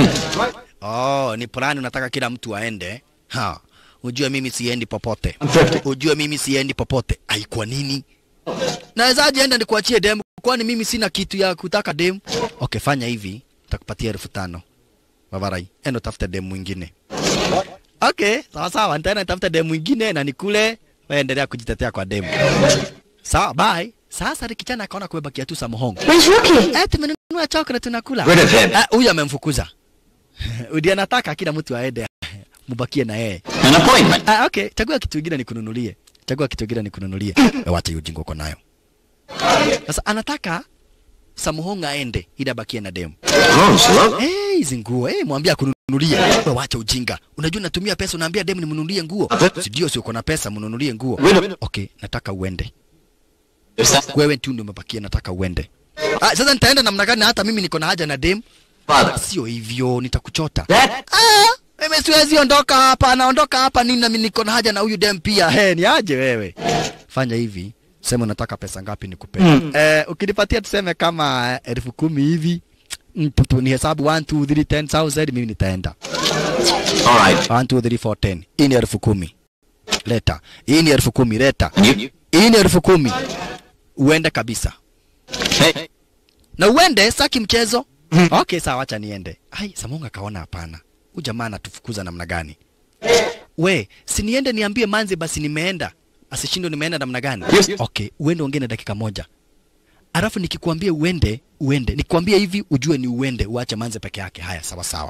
oh ni plani unataka kila mtu aende ha ujue mimi siendi popote ujue mimi siendi popote ai kwa nini nawezaje enda nikuachie demu kwani mimi sina kitu ya kutaka demu okay fanya hivi nitakupatia elfu tano Bavarai, enda utafute demu mwingine. Okay, sawa sawa, nitaenda nitafute demu mwingine na nikule, wewe endelea kujitetea kwa demu. Sawa, bye. Sasa Rikichana akaona kumebakia tu Samohong. Where's Rookie? Eh, tumenunua chocolate tunakula. Rid of him. Ah, huyu amemfukuza. Udi anataka kila mtu aende mubakie na yeye. An appointment. Ah, okay, chagua kitu kingine nikununulie. Chagua kitu kingine nikununulie. Eh, Wacha hiyo ujinga uko nayo. Sasa anataka Samuhong aende ili abakie na demu. Gross, look. Eh, hizi nguo, eh, mwambie akununulie. Wewe wacha ujinga. Unajua natumia pesa unaambia demu nimnunulie nguo. Si ndio si uko na pesa mnunulie nguo. Okay, nataka uende. There's that Wewe tu ndio umebakia nataka uende. Ah, sasa nitaenda namna gani hata mimi niko na haja na demu? father. Sio hivyo, nitakuchota. That Ah, mimi siwezi ondoka hapa, naondoka hapa nini na mimi niko na haja na huyu dem pia. He, ni aje wewe? Fanya hivi, sema unataka pesa ngapi nikupe. Eh, ukinipatia tuseme kama eh, elfu kumi hivi mm, tu- tu- ni hesabu 1 2 3 10000 mimi nitaenda. All right. 1 2 3 4 10. Hii ni elfu kumi. Leta. Hii ni elfu kumi, leta. And you? Hii ni elfu kumi. Uende kabisa. Hey. Na uende saki mchezo. Okay, sawa acha niende. Ai, Samunga kaona hapana. Huyu jamaa anatufukuza namna gani? We, si niende niambie Manzi basi nimeenda. Asishindwe nimeenda namna gani? Yes. Okay, uende ongee na dakika moja. Alafu nikikwambia uende, uende. Nikwambia hivi ujue ni uende, uache Manzi peke yake. Haya, sawa sawa.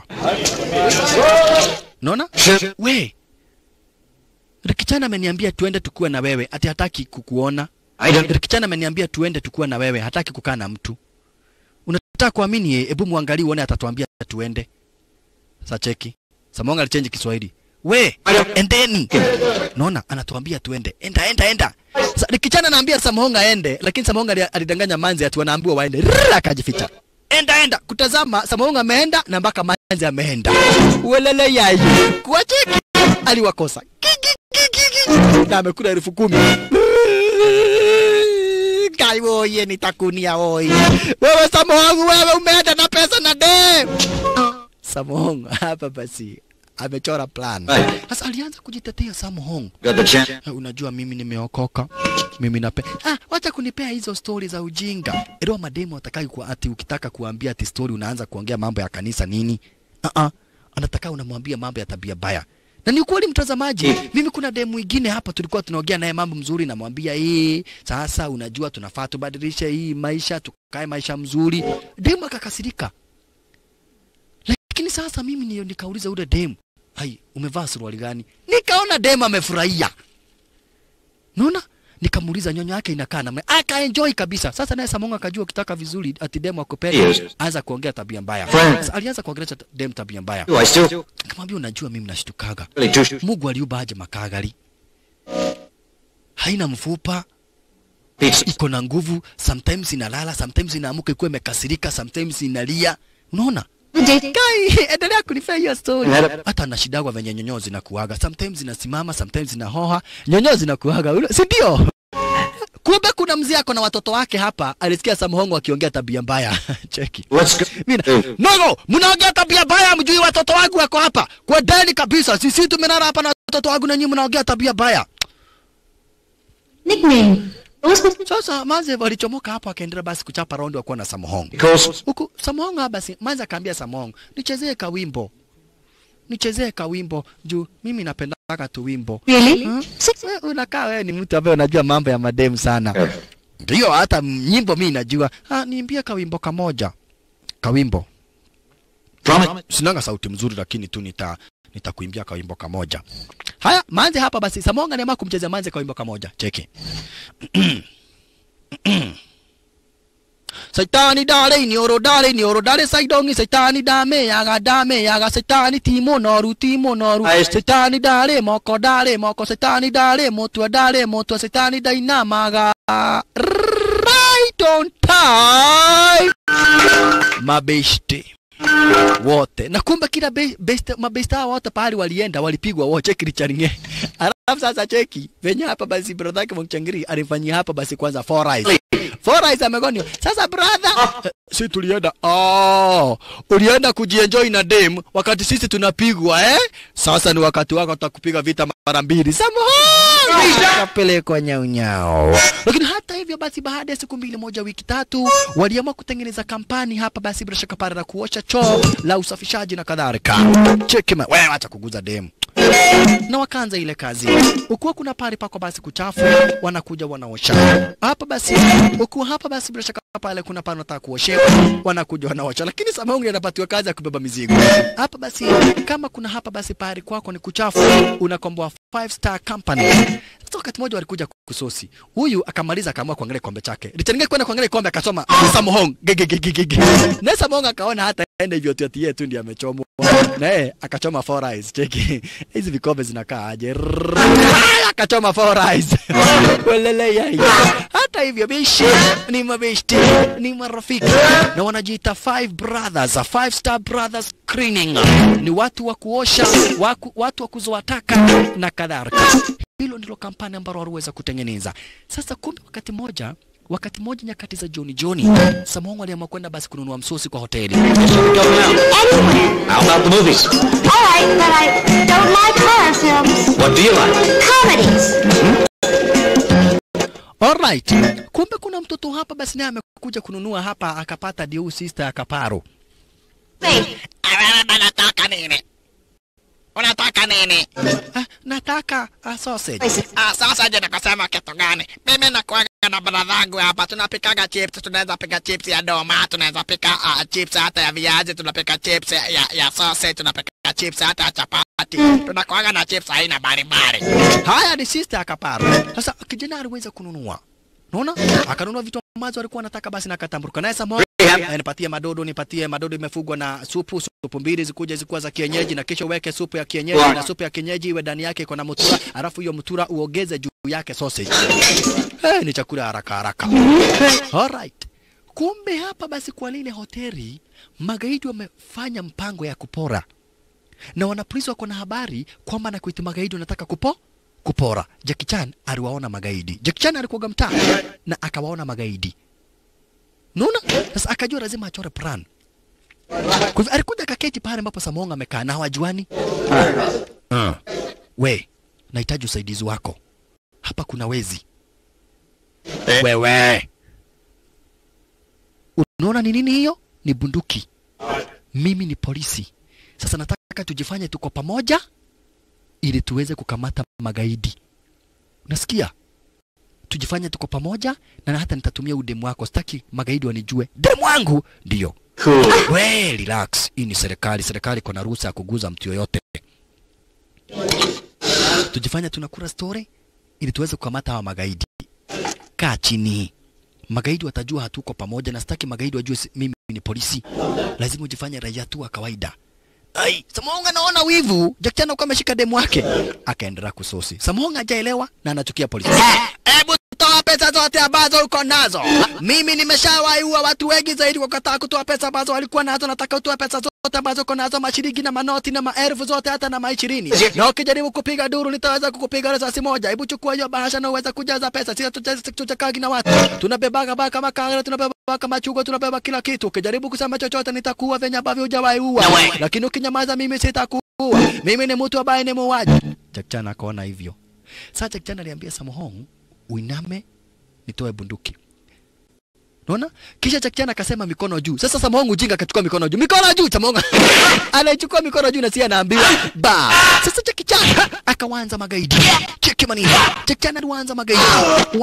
Unaona? We. Rikichana ameniambia tuende tukue na wewe, ati hataki kukuona. I don't. Rikichana ameniambia tuende tukue na wewe, hataki kukaa na mtu. Unataka kuamini yeye? Hebu muangalie uone atatuambia tuende. Sasa cheki. Samonga alichange Kiswahili. We, endeni. Naona anatuambia tuende. Enda enda enda. Sa, Rikichana anaambia Samonga aende, lakini Samonga ali- alidanganya Manzi ati wanaambiwa waende. Rrrr, akajificha. Enda enda. Kutazama Samonga ameenda na mpaka Manzi ameenda. Welele yai. Kwa cheki. Aliwakosa. Ki, ki, ki, ki, ki. Na amekula elfu kumi. Kai oye nitakunia oi. Wewe Samohong, wewe umeenda na pesa na dem. Samohong hapa basi amechora plan. Right. Sasa alianza kujitetea Samohong. Got the chance. Eh, Unajua mimi nimeokoka. Mimi nape. Ah, wacha kunipea hizo stori za ujinga. Ero mademo atakai kwa ati ukitaka kuambia ati story unaanza kuongea mambo ya kanisa nini? Ah ah. Anataka unamwambia mambo ya tabia baya. Na ni ukweli mtazamaji, mimi kuna demu mwingine hapa tulikuwa tunaongea naye mambo mzuri, namwambia hii sasa, unajua tunafaa tubadilishe hii maisha, tukae maisha mzuri. Demu akakasirika, lakini sasa mimi ndio nikauliza ule demu, hai, umevaa suruali gani? Nikaona demu amefurahia, naona nikamuuliza nyonyo yake inakaa namna, akaenjoy kabisa. Sasa naye Samonga akajua ukitaka vizuri ati demu akupenda, Yes. anza kuongea tabia mbaya. Friend. Sasa alianza kuongelesha demu tabia mbaya, Do I still nikamwambia unajua, mimi nashtukaga really too Mungu aliumba aje makagari, haina mfupa, pizza? iko na nguvu, sometimes inalala, sometimes inaamuka ikuwa imekasirika, sometimes inalia. Unaona? The date. Kai, endelea kunifea hiyo story. Nada- Hata nashidagwa venye nyonyoo zinakuaga, sometimes zinasimama, sometimes zinahoha, nyonyoo zinakuaga, Una- si ndio? Kumbe kuna mzee ako na watoto wake hapa, alisikia Samhongo akiongea tabia mbaya. Cheki. Let's go. Mina, Eh. nogo, mnaongea tabia mbaya, mjui watoto wangu wako hapa. Kwa deni kabisa, sisi tumelala hapa na watoto wangu na nyinyi mnaongea tabia mbaya. Nickname. What was supposed Sasa Manze walichomoka hapo akaendelea basi kuchapa raundi wakuwa na Samohong. Because Huku Samohong hapa basi Manze akaambia Samohong, nichezee kawimbo. Nichezee kawimbo juu mimi napendaka tu wimbo. Really? Hmm? Six. Wewe unakaa wewe ni mtu ambaye unajua mambo ya mademu sana. Eh. Ndio hata nyimbo mimi najua. Ah, niimbie kawimbo kamoja. kawimbo Promise. sinanga sauti mzuri lakini tu nita nitakuimbia kawimbo kamoja haya manze hapa basi samonga nema kumchezea manze kawimbo kamoja cheki Saitani dale ni oro dale ni oro dale saidongi saitani dame yaga dame yaga saitani timo noru timo noru Ai, saitani dale moko dale moko saitani dale motua dale motua saitani dainamaga right on time mabeshte wote na kumbe kila be, best, mabesta hao wote pahali walienda walipigwa wote kilicharinge alafu sasa cheki venye hapa basi brother yake Mchangiri alifanyia hapa basi kwanza four eyes four eyes amegonio sasa brother eh, si tulienda oh ulienda kujienjoy na dem wakati sisi tunapigwa eh sasa ni wakati wako tutakupiga vita mara mbili samahani kapelekwa nyau nyau lakini hata hivyo basi baada ya siku mbili moja wiki tatu waliamua kutengeneza kampani hapa basi bila shaka pale la kuosha choo la usafishaji na kadhalika cheki ma- wewe acha kuguza demu na wakaanza ile kazi. Ukiwa kuna pale pako basi kuchafu, wanakuja wanaosha hapa basi. Ukiwa hapa basi, bila shaka pale kuna pale nataka kuoshewa, wanakuja wanaosha. Lakini Samaungi anapatiwa kazi ya kubeba mizigo hapa basi. Kama kuna hapa basi pale kwako ni kuchafu, unakomboa five star company. Sasa wakati mmoja walikuja kusosi, huyu akamaliza akaamua kuangalia kikombe chake, lichangia kwenda kuangalia kikombe, akasoma Samohong gegegegege, na Samohong akaona hata ende hivyo tu ati yeye tu ndiye amechomwa na yeye akachoma four eyes. Cheki hizi vikombe zinakaa aje? Rrrr, akachoma four eyes welele yai. Hata hivyo bishi ni mabeshti, ni marafiki na wanajiita five brothers, a five star brothers cleaning. Ni watu wa kuosha, waku, watu wa kuzoa taka na kadhalika. Hilo ndilo kampani ambalo waliweza kutengeneza. Sasa kumbe wakati moja wakati moja nyakati za jioni jioni, Samongo aliamua kwenda basi kununua msosi kwa hoteli. Go now. Anywhere. How about the movies? All right, but I don't like horror films. What do you like? Comedies. Alright. Kumbe kuna mtoto hapa basi naye amekuja kununua hapa akapata diu sister akaparo. Wait, Unataka nini? Unataka nini? Ah, nataka a sausage. Ah, sasa je, nikasema kitu gani? Mimi nakuaga na bradhangu hapa, tunapikaga chips, tunaweza pika chips ya doma, tunaweza pika uh, chips hata ya viazi, tunapika chips ya, ya, ya sausage, tunapika chips hata ya chapati, tunakuaga na chips aina mbalimbali. Haya ni sister akaparo. Sasa kijana aliweza kununua. Unaona? Akanunua vitu ambazo alikuwa anataka basi na akatamburuka. Naye Samoa Eh, nipatie madodo, nipatie madodo imefugwa na supu, supu mbili zikuja zikuwa za kienyeji, na kisha uweke supu ya kienyeji, na supu ya kienyeji iwe ndani yake iko na mutura, alafu hiyo mutura uongeze juu yake sausage. Eh, ni chakula haraka haraka. Alright. Kumbe hapa basi kwa lile hoteli magaidi wamefanya mpango ya kupora, na wanapolisi wako na habari kwamba na kuiti magaidi wanataka kupo kupora. Jackie Chan aliwaona magaidi. Jackie Chan alikuwa mtaa na akawaona magaidi. Unaona? Sasa akajua lazima achore plan. Kwa hivyo alikuja kaketi pale ambapo Samonga amekaa na hawajuani. Uh. We, nahitaji usaidizi wako. Hapa kuna wezi. Wewe. Unaona ni nini hiyo? Ni bunduki. Mimi ni polisi. Sasa nataka tujifanye tuko pamoja ili tuweze kukamata magaidi. Unasikia? Tujifanye tuko pamoja na hata nitatumia udemu wako. Sitaki magaidi wanijue. Demu wangu ndio. Cool. We, relax. Hii ni serikali. Serikali iko na ruhusa ya kuguza mtu yoyote. Tujifanye tunakura story ili tuweze kukamata hawa magaidi. Kaa chini. Magaidi watajua hatuko pamoja, na sitaki magaidi wajue si- mimi ni polisi. Lazima ujifanye raia tu wa kawaida. Ai, Samonga naona wivu. Jack Chan alikuwa ameshika demu wake. Akaendelea kusosi. Samonga hajaelewa na anachukia polisi. Hebu toa pesa zote ambazo uko nazo. Mimi nimeshawaiua watu wengi zaidi kwa kukataa kutoa pesa ambazo walikuwa nazo. Nataka utoe pesa zote ambazo uko nazo, mashilingi na manoti na maelfu zote, hata na maishirini. Na ukijaribu kupiga duru, nitaweza kukupiga risasi moja. Hebu chukua hiyo bahasha na uweze kujaza pesa. Sisi tuchakagi na watu, tunabebaga baka makagara, tunabeba baka machungwa, tunabeba kila kitu. Ukijaribu kusema chochote, nitakuua venye ambavyo hujawahi ua. Lakini ukinyamaza, mimi sitakuua. Mimi ni mtu ambaye ni muuaji. Jack Chan akaona hivyo. Sasa Jack Chan aliambia Samohong, uiname nitoe bunduki. Unaona? Kisha Jack Chan akasema mikono juu. Sasa Samohong ujinga akachukua mikono juu. Mikono juu Samohong. Anaichukua mikono juu na si anaambiwa ba. Sasa Jack Chan akawanza magaidi. Cheki manini. Jack Chan alianza magaidi.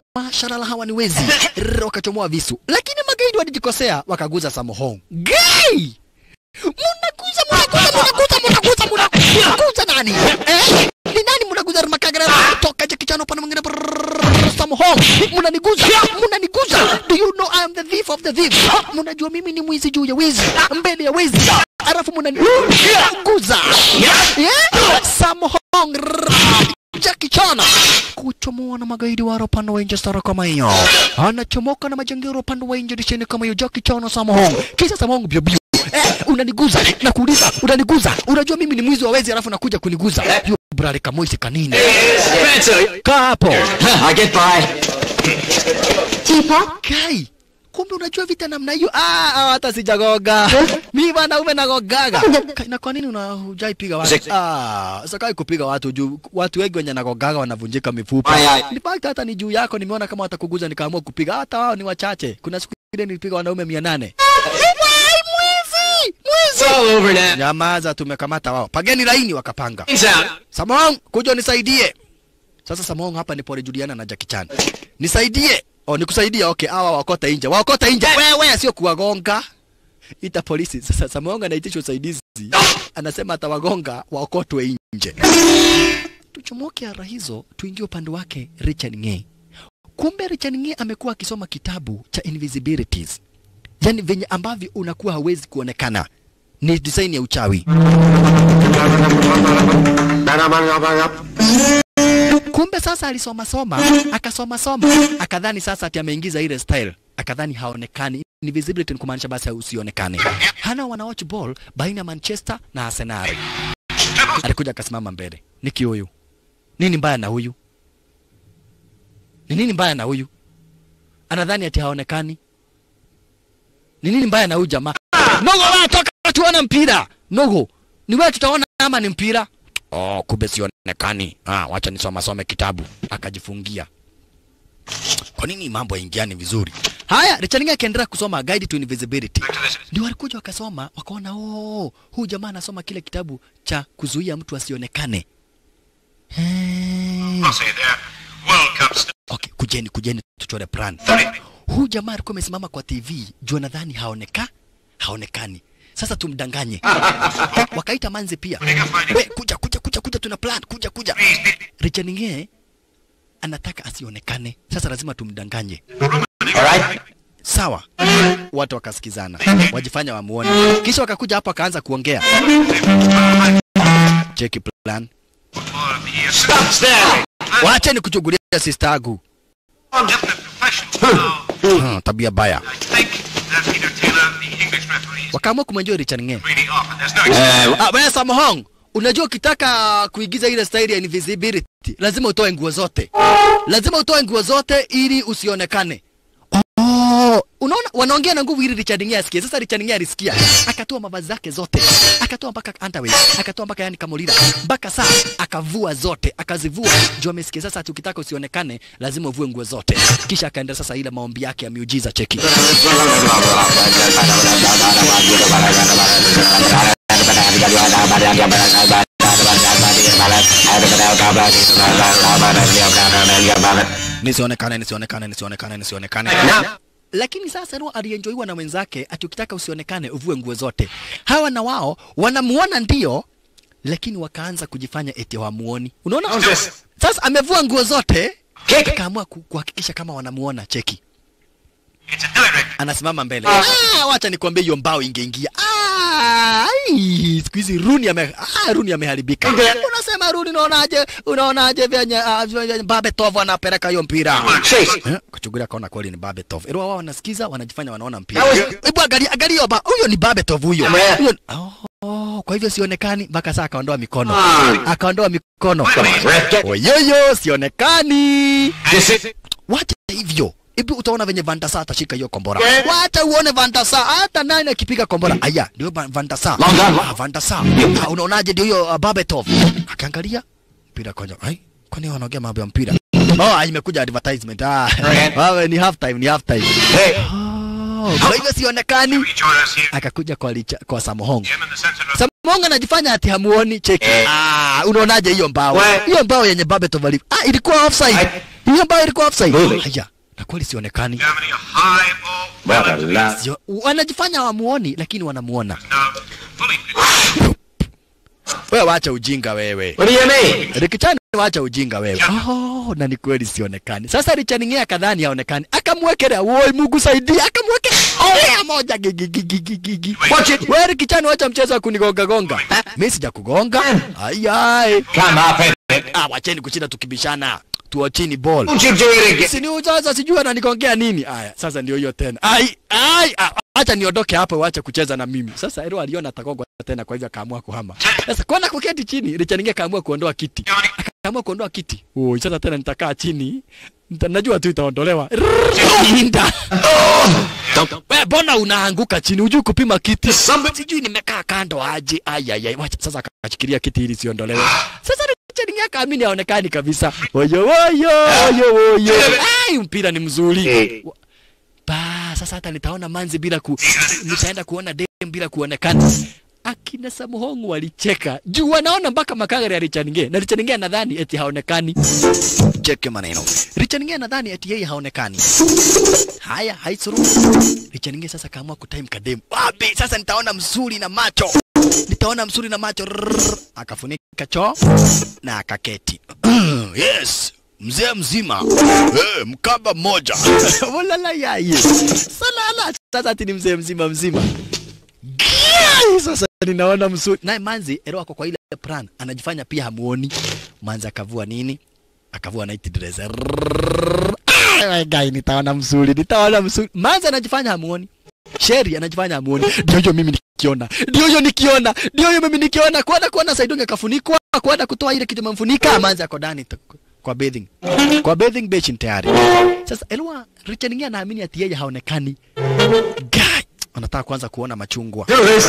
Mashallah hawa ni wezi. Rrr, Wakachomoa visu. Lakini magaidi walijikosea wakaguza Samohong. Gai! Ai! Munaguza, munaguza, munaguza, munaguza, munaguza, munaguza nani? Eh? Ni nani munaguza makagara toka Jackie Chan upande mwingine brrrr, Sam Hong. Munaniguza, munaniguza. Do you know I am the thief of the thieves? Munajua mimi ni mwizi juu ya wizi, mbele ya wizi. Alafu munaniguza. Yeah? Sam Hong. rrrr, Jackie Chan kuchomoa na magaidi wa upande wa nje stara kama hiyo, anachomoka na majangiro upande wa nje disheni kama hiyo. Jackie Chan na Sam Hong, kisha Sam Hong bio bio Eh, unaniguza na kuuliza unaniguza unajua mimi ni mwizi wa wezi alafu nakuja kuniguza hiyo brale kamoisi kanini kaa hapo I get by. Teapot? kai kumbe unajua vita namna hiyo ah ah, hata sijagoga mimi wanaume nagogaga Kai, na kwa nini una hujaipiga watu ah sakai kupiga watu juu watu wengi wenye nagogaga wanavunjika mifupa Ai, ai. ni fact hata ni juu yako nimeona kama watakuguza nikaamua kupiga hata wao ni wachache kuna siku ile nilipiga wanaume 800 mwizi mwizi It's all over now. Nyamaza, tumekamata wao. Pageni laini, wakapanga. Hands out. Samong, kuja unisaidie. Sasa Samong hapa ni pole Juliana na Jackie Chan. Nisaidie. Oh, nikusaidie. Okay, hawa wakota nje. Wakota nje. Wewe sio kuwagonga. Ita polisi. Sasa Samong anaitisha usaidizi. Anasema atawagonga waokotwe nje. Tuchomoke ara hizo, tuingie upande wake Richard Ng'e. Kumbe Richard Ng'e amekuwa akisoma kitabu cha Invisibilities. Yaani venye ambavyo unakuwa hawezi kuonekana. Ni design ya uchawi. Kumbe sasa alisoma soma, akasoma soma, akadhani sasa ati ameingiza ile style, akadhani haonekani. Invisibility ni kumaanisha basi usionekane. Hana wana watch ball baina ya Manchester na Arsenal. Alikuja akasimama mbele. Niki huyu. Nini mbaya na huyu? Ni nini mbaya na huyu? Anadhani ati haonekani. Ni nini mbaya na huyu jamaa? Nogo wewe toka tuone mpira. Nogo, ni wewe tutaona ama ni mpira? Oh, kumbe sionekani. Ah, wacha nisoma some kitabu. Akajifungia. Kwa nini mambo yaingiani vizuri? Haya, Richard Ng'e akaendelea kusoma Guide to Invisibility. Ndio walikuja wakasoma, wakaona oh, huyu jamaa anasoma kile kitabu cha kuzuia mtu asionekane. Hey. Say there, World Cup st- Okay, kujeni kujeni tuchore plan. Huyu jamaa alikuwa amesimama kwa TV, jua nadhani haoneka haonekani. Sasa tumdanganye. Wakaita manzi pia. We, kuja kuja kuja kuja tuna plan, kuja kuja. Richard Ng'e anataka asionekane. Sasa lazima tumdanganye. All right? Sawa. Watu wakasikizana, wajifanya wamuone. Kisha wakakuja hapo akaanza kuongea. Cheki plan. Stop staring. Wache ni kuchugulia sister yangu. definite professional. Now, Hmm, tabia baya. I think that Peter Taylor, the English referee, is Wakaamua kumwenjua Richard Ng'e. really off, and there's no Uh, Ah, wewe Samhong, unajua ukitaka kuigiza ile style ya invisibility lazima utoe nguo zote, lazima utoe nguo zote ili usionekane. Oh, unaona wanaongea na nguvu ili Richard Ng'e asikie. Sasa Richard Ng'e alisikia, akatoa mavazi zake zote, akatoa mpaka underwear, akatoa mpaka yani kamolira, mpaka saa akavua zote, akazivua. Juu amesikia sasa, ati ukitaka usionekane lazima uvue nguo zote. Kisha akaenda sasa ile maombi yake ya miujiza, cheki. nisionekane nisionekane nisionekane nisionekane lakini sasa Noah alienjoiwa na wenzake ati ukitaka usionekane uvue nguo zote hawa na wao wanamuona ndio lakini wakaanza kujifanya eti hawamuoni unaona sasa amevua nguo zote akaamua ku- kuhakikisha kama wanamuona cheki It's a direct. anasimama mbele ah, wacha nikwambie hiyo mbao ingeingia Ah, ai, siku hizi Runi ame ah, Runi ameharibika. Unasema Runi, unaonaje? Unaonaje vyenye ah, vyenye Babetov anapeleka hiyo mpira? Chase. Eh, Kuchungulia kaona kweli ni Babetov. Ilo wao wanasikiza wanajifanya wanaona mpira. Hebu angalia angalia hiyo ba- huyo ni Babetov huyo. Kamera. Huyo Oh, kwa hivyo sionekani mpaka saa akaondoa mikono. Akaondoa mikono. Ref, get Oyoyo sionekani. this is Wacha hivyo. Hebu utaona venye Van der Sar atashika hiyo kombora. Wacha uone Van der Sar hata nani akipiga kombora. Aya, ndio Van Van der Sar. Long gun. Ah, Van der Sar. Ah, unaonaje ndio hiyo uh, Babetov. Akaangalia mpira kwanza. Ai, kwani wanaongea mambo ya mpira? Oh, ah, imekuja advertisement. Ah. Wawe ni half time, ni half time. Hey. Oh, kwa hivyo sionekani. We join us here. Akakuja kwa licha, kwa Samohong. Him in the center of Samonga anajifanya ati hamuoni cheki. Ah, unaonaje hiyo mbao? We- Hiyo mbao yenye Babetov ali. Ah, ilikuwa offside. Hiyo mbao ilikuwa offside. Really? Haya. na kweli sionekani. Germany, a high ball. What a laugh. Sio, wanajifanya hawamuoni lakini wanamuona. Now, fully Wewe wacha ujinga wewe. What do you mean? Rikichani wacha ujinga wewe. Oh, na ni kweli sionekani. Sasa Richard Ngea kadhani haonekani. Akamwekelea, woi Mungu saidia, akamwekelea. Olea moja gigi gigi gigi gigi. Wacha wewe Rikichani wacha mchezo wa kunigonga gonga. Mimi sijakugonga. Ai ai. Come up in it. Ah, wacheni kushinda tukibishana. Tuachini ball. Don't you do it again. Si ni sasa sijui ananigongea nini. Aya, sasa ndio hiyo tena. Ai ai, ah, acha niondoke hapo waache kucheza na mimi. Sasa Ero aliona atagongwa tena kwa hivyo akaamua kuhama. Sasa kwana kuketi chini, Richard Ngea kaamua kuondoa kiti. Akaamua kuondoa kiti. Oh, sasa tena nitakaa chini. Nita, najua tu itaondolewa. Inda. Wewe mbona unaanguka chini? Hujui kupima kiti? Sijui nimekaa kando aje. Ai ai ai. Wacha sasa akashikilia kiti ili siondolewe. Sasa Richard Ngea kaamini haonekani kabisa. Oyo oyo oyo oyo. Ai mpira ni mzuri. Wa- Ba, sasa hata nitaona manzi bila ku nitaenda kuona dem bila kuonekana. Akina Samuhongu walicheka juu wanaona mpaka makagari ya Richard Ngea na Richard Ngea nadhani eti haonekani. Cheke maneno. Richard Ngea nadhani eti yeye haonekani. Haya, haisuru. Richard Ngea sasa kaamua kutime kadem. Wapi sasa nitaona mzuri na macho. Nitaona mzuri na macho. Rrrr. Akafunika choo na akaketi. yes mzee mzima eh, mkaba mmoja walala yaye salala sasa ati ni mzee mzima mzima Giai, sasa ninaona mzuri naye manzi ero ako kwa ile plan anajifanya pia hamuoni manzi akavua nini akavua night dress Rrrr. Ah, gai nitaona mzuri nitaona mzuri manzi anajifanya hamuoni Sheri anajifanya hamuoni. Ndio hiyo mimi nikiona. Ndio hiyo nikiona. Ndio hiyo mimi nikiona. Kuona kuona Saidonge kafunikwa, kuona kutoa ile kitu mamfunika, manzi ako ndani tu- kwa bathing. Kwa bathing basin tayari. Sasa Elwa Richard Ngea anaamini ati yeye haonekani. Guy anataka kwanza kuona machungwa. Do this.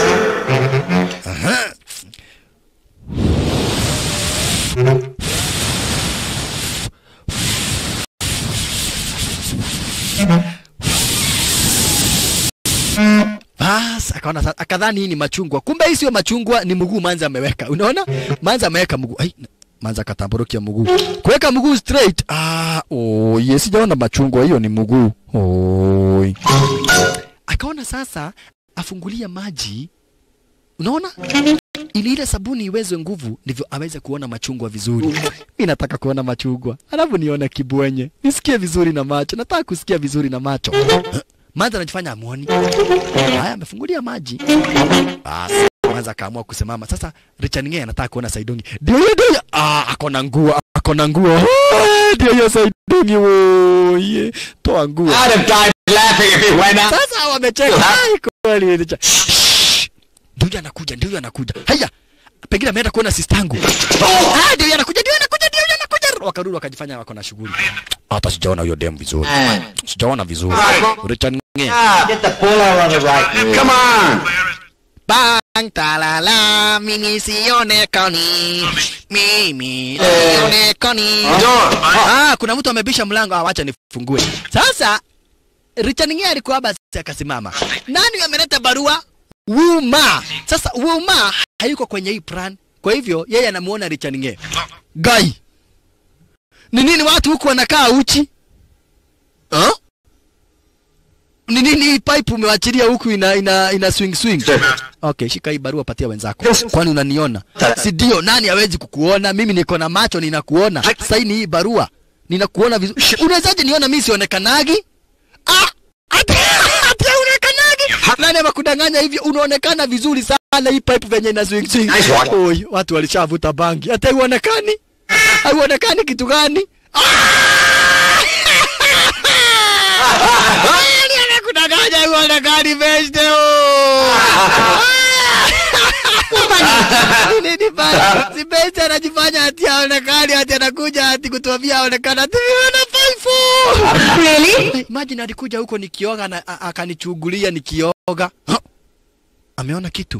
Bas, akaona sasa akadhani hii ni machungwa. Kumbe hii sio machungwa, ni mguu manza ameweka. Unaona? Manza ameweka mguu. Ai, manza katamburukia mguu. Kuweka mguu straight. Ah, oh, yes, sijaona machungwa, hiyo ni mguu. Oi. Akaona sasa afungulia maji. Unaona? Ili ile sabuni iweze nguvu ndivyo aweze kuona machungwa vizuri. Mimi nataka kuona machungwa. Alafu nione kibwenye. Nisikie vizuri na macho. Nataka kusikia vizuri na macho. Manza anajifanya amuoni. Haya, amefungulia maji. Basi kwanza akaamua kusimama. Sasa Richard Ngea anataka kuona Saidongi. Ndio hiyo ndio. hiyo. Ah, akona nguo, akona nguo. Ah, Ndio hiyo Saidongi woye. Toa nguo. I'd have died laughing if he went out. Sasa wamecheka. Ai, kweli Richard. Shh. Ndio huyo anakuja, ndio huyo anakuja. Haya. Pengine ameenda kuona sistangu. Ah, ndio huyo anakuja, ndio huyo anakuja, ndio huyo anakuja. Wakarudi wakajifanya wako na shughuli. Hata sijaona huyo dem vizuri. Sijaona vizuri. Richard Ngea. Get the ball out on the right. Come on. Bang talala, mimi sionekani, mimi sionekani. Door. Ah, kuna mtu amebisha mlango, ah, wacha nifungue. Sasa Richard Ngea alikuwa basi akasimama. Nani ameleta barua? Wuma. Sasa Wuma hayuko kwenye hii plan. Kwa hivyo yeye anamuona Richard Ngea. Gai. Ni nini watu huku wanakaa uchi? Huh? Ni nini hii pipe umewachilia huku ina ina ina swing swing? Okay, shika hii barua patia wenzako. Kwani unaniona? Si ndio? Nani hawezi kukuona? Mimi niko na macho ninakuona. Saini hii barua. Ninakuona vizuri. Unawezaje niona mimi sionekanagi? Ah! Ati ati unaonekanagi? Nani amekudanganya hivi? Unaonekana vizuri sana hii pipe venye ina swing swing. Nice one. Oi, watu walishavuta bangi. Hata huonekani? Hauonekani kitu gani? Nani amekudanganya huonekani beste? Nini bana? Si beste anajifanya ati haonekani ati anakuja ati kutuambia haonekana ati ana faifu. Really? Imagine alikuja huko nikioga na a- akanichungulia nikioga. Huh? Ameona kitu.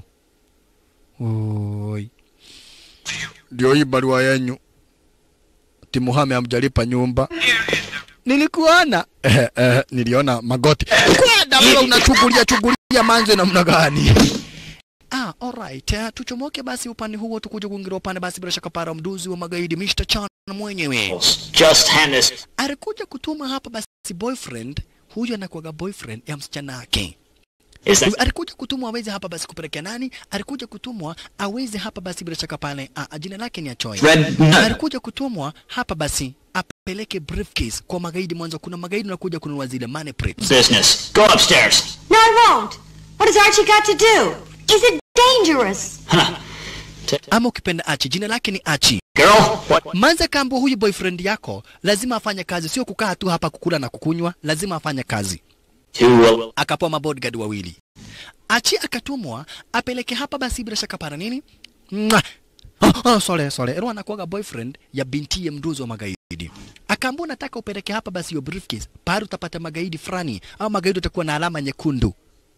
Oi. Ndio hii barua yenyu. Timuhame hamjalipa nyumba. Nilikuona. Eh, eh, niliona magoti. Kwenda wewe unachungulia chungulia manzo namna gani? Ah, alright. Uh, tuchomoke basi upande huo tukuja kuingia upande basi bila shaka para mduzi wa magaidi Mr. Chan mwenyewe. Just hand this. Alikuja kutuma hapa basi boyfriend, huyu anakuwaga boyfriend ya msichana wake. Is that Alikuja kutumwa aweze hapa basi kupelekea nani? Alikuja kutumwa aweze hapa basi bila shaka pale. Ah, jina lake ni Achoy. Red Nut. Alikuja kutumwa hapa basi apeleke briefcase kwa magaidi mwanzo. Kuna magaidi wanakuja kununua zile money prints. business? Go upstairs. No, I won't. What has Archie got to do? Is it dangerous? Ama ukipenda Achi, jina lake ni Achi. Girl, what? Manza kambo huyu boyfriend yako lazima afanye kazi, sio kukaa tu hapa kukula na kukunywa, lazima afanye kazi. To uh, Akapewa mabodyguard wawili. Achi akatumwa apeleke hapa basi bila shaka para nini? Mwah! Oh, oh, sorry, sorry. Ero anakuwaga boyfriend ya binti ya mduzi wa magaidi. Akaambia nataka upeleke hapa basi hiyo briefcase. Pale utapata magaidi fulani au magaidi watakuwa na alama nyekundu.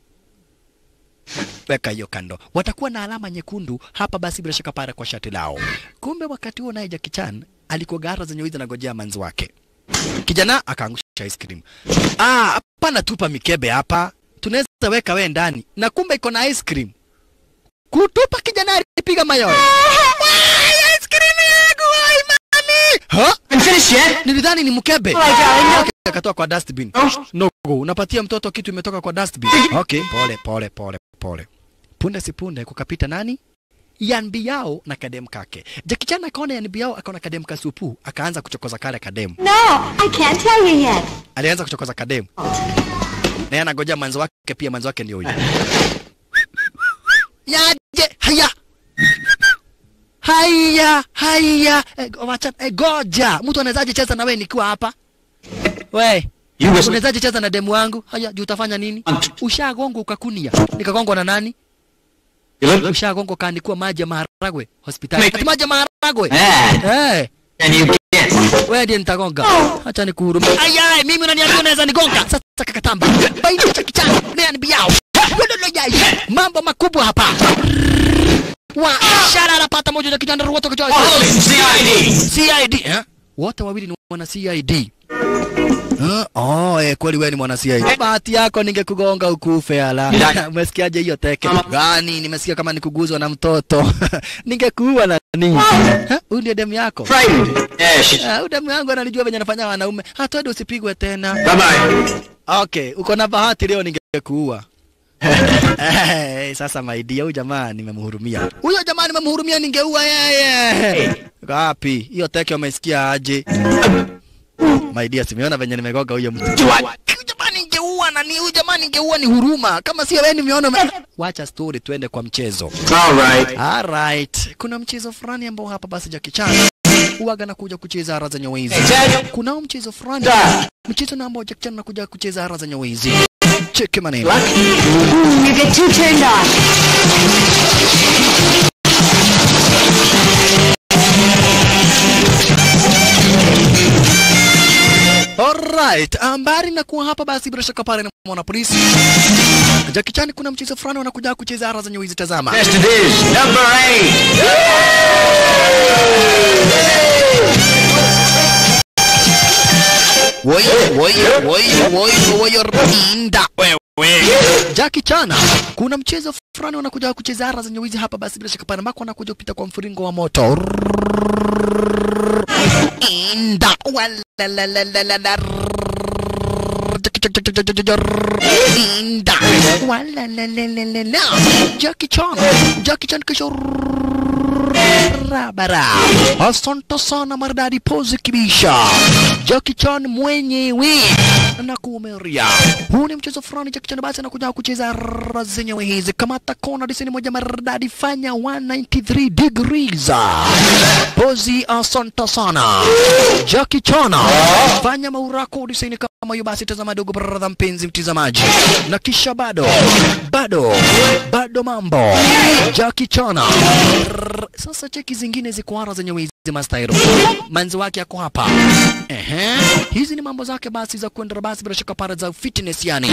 Weka hiyo kando. Watakuwa na alama nyekundu hapa basi bila shaka para kwa shati lao. Kumbe wakati huo naye Jackie Chan alikuwa gara zenye wizi anagojea manzi wake. Kijana akaangusha ice cream. Ah, hapana tupa mikebe hapa. Tunaweza weka we ndani. Na kumbe iko na ice cream. Kutupa kijana alipiga mayowe. Wai, ice cream yangu, wai mami. Ha? finish yet? Nilidhani ni mkebe. Okay, akatoa kwa dustbin. No, unapatia mtoto kitu imetoka kwa dustbin. Okay, pole pole pole pole. Punde si punde kukapita nani? Yanbi yao na kadem kake. Jackie Chan akaona Yanbi yao akaona kadem kasupu, akaanza kuchokoza kale kadem. No, I can't tell you yet. Alianza kuchokoza kadem. Na yeye anagojea mwanzo wake pia mwanzo wake ndio huyo. Yaje, haya. Haya, haya. E, wacha, e, goja. Mtu anawezaje cheza na wewe nikiwa hapa? We, You was unawezaje cheza na demu wangu? Haya, juu utafanya nini? Ushagongo ukakunia. Nikagongwa na nani? you look Ushagongo kaandikiwa maji ya maharagwe hospitali. Ati maji ya maharagwe? bad. Eh, And you get. wewe ndiye nitagonga. Acha nikuhurumie. Ayai, mimi unaniambia unaweza nigonga. Sasa kakatamba. Baini cha kichana. Nani biao? Lolo yai. Mambo makubwa hapa. Wa shara anapata moja ya kijana wote kwa CID. CID eh? Wote wawili ni wana CID. Uh, oh, eh, kweli wewe ni mwana CID. Bahati yako ningekugonga ukufe ala. Umesikiaje hiyo teke? Gani? Nimesikia kama nikuguzwa na mtoto. Ningekuua na nini? Ha? Huyu ndiye demu yako. Frightened. Yeah, she... Ah, huyu demu yangu ananijua venye anafanya wanaume. Hata wewe usipigwe tena. Bye-bye. Okay, uko na bahati leo ningekuua. Eh, sasa maidia huyu jamaa nimemhurumia. Huyo jamaa nimemhurumia ningeua yeye. Wapi? Hiyo teke umesikia aje? Maidia simeona venye nimegoga huyo mtu. Huyu jamaa ningeua na ni huyu jamaa ningeua ni huruma. Kama sio wewe nimeona ume... Wacha story tuende kwa mchezo. All right. Alright. Kuna mchezo fulani ambao hapa basi Jackie Chan huwaga nakuja kucheza ara zenye wizi. Kunao mchezo fulani mchezo na ambao Jackie Chan anakuja kucheza ara zenye wizi. Cheki maneno. You get too turned on. Alright, ambari na kuwa hapa basi bila shaka pale na mwana polisi. Jackie Chan kuna mchezo fulani wanakuja kucheza ara zenye wizi tazama. Best it is. Number eight. Woi, woi, woi, woi, woi, rinda wewe. Jackie Chan, kuna mchezo fulani wanakuja kucheza ara zenye wizi hapa basi bila shaka pale mako wanakuja kupita kwa mfuringo wa moto. Inda. Walalalala. Inda. Walalalala. Jackie Chan. Jackie Chan kisha barabara. Asante sana maridadi pose kibisha. Jackie Chan mwenyewe na kuumeria. Huu ni mchezo fulani Jackie Chan basi anakuja kucheza raha zenyewe hizi. Kamata kona disini moja maridadi fanya 193 degrees. Pozi asante sana. Jackie Chan fanya maurako disini kama hiyo basi tazama dogo brother mpenzi mtizamaji. Na kisha bado bado bado mambo. Jackie Chan sasa cheki zingine ziko ara zenye wizi mastairo. Manzi wake yako hapa. Ehe. Hizi ni mambo zake basi za kwenda basi bila shaka para za fitness yani.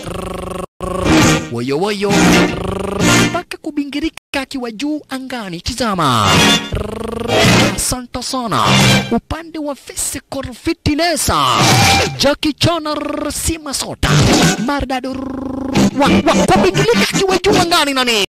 Woyo woyo. Mpaka kubingirika akiwa juu angani. Tizama. Asante sana. Upande wa physical fitness. Jackie Chan sima sota. Maridadi wa, wa, kubingirika akiwa juu angani nani?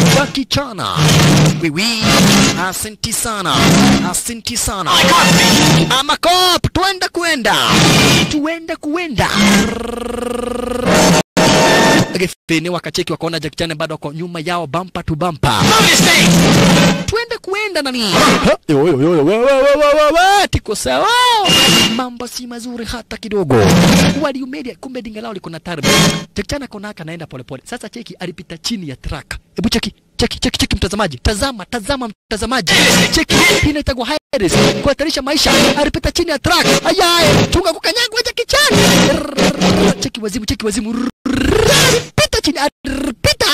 wakichana wiwi asanti sana asanti sana ama kop twende kuenda tuende kuenda Gefene wakacheki wakaona Jackie Chan bado wako nyuma yao bampa tu bampa. Twende kuenda nani? Ha, yo, yo, yo, yo, we, we, we, we, we, we, Tiko sawa. Mambo si mazuri hata kidogo. Waliumedia kumbe dinga lao liko na tarbi. Jackie Chan akaona haka anaenda polepole. Sasa cheki alipita chini ya truck. Hebu cheki cheki cheki cheki mtazamaji. Tazama tazama mtazamaji. Cheki hii inaitwa Harris. Kuhatarisha maisha. Alipita chini ya truck. Ayaye, chunga kukanyagwa Jackie Chan. Cheki wazimu cheki wazimu. Pita chini. Pita pita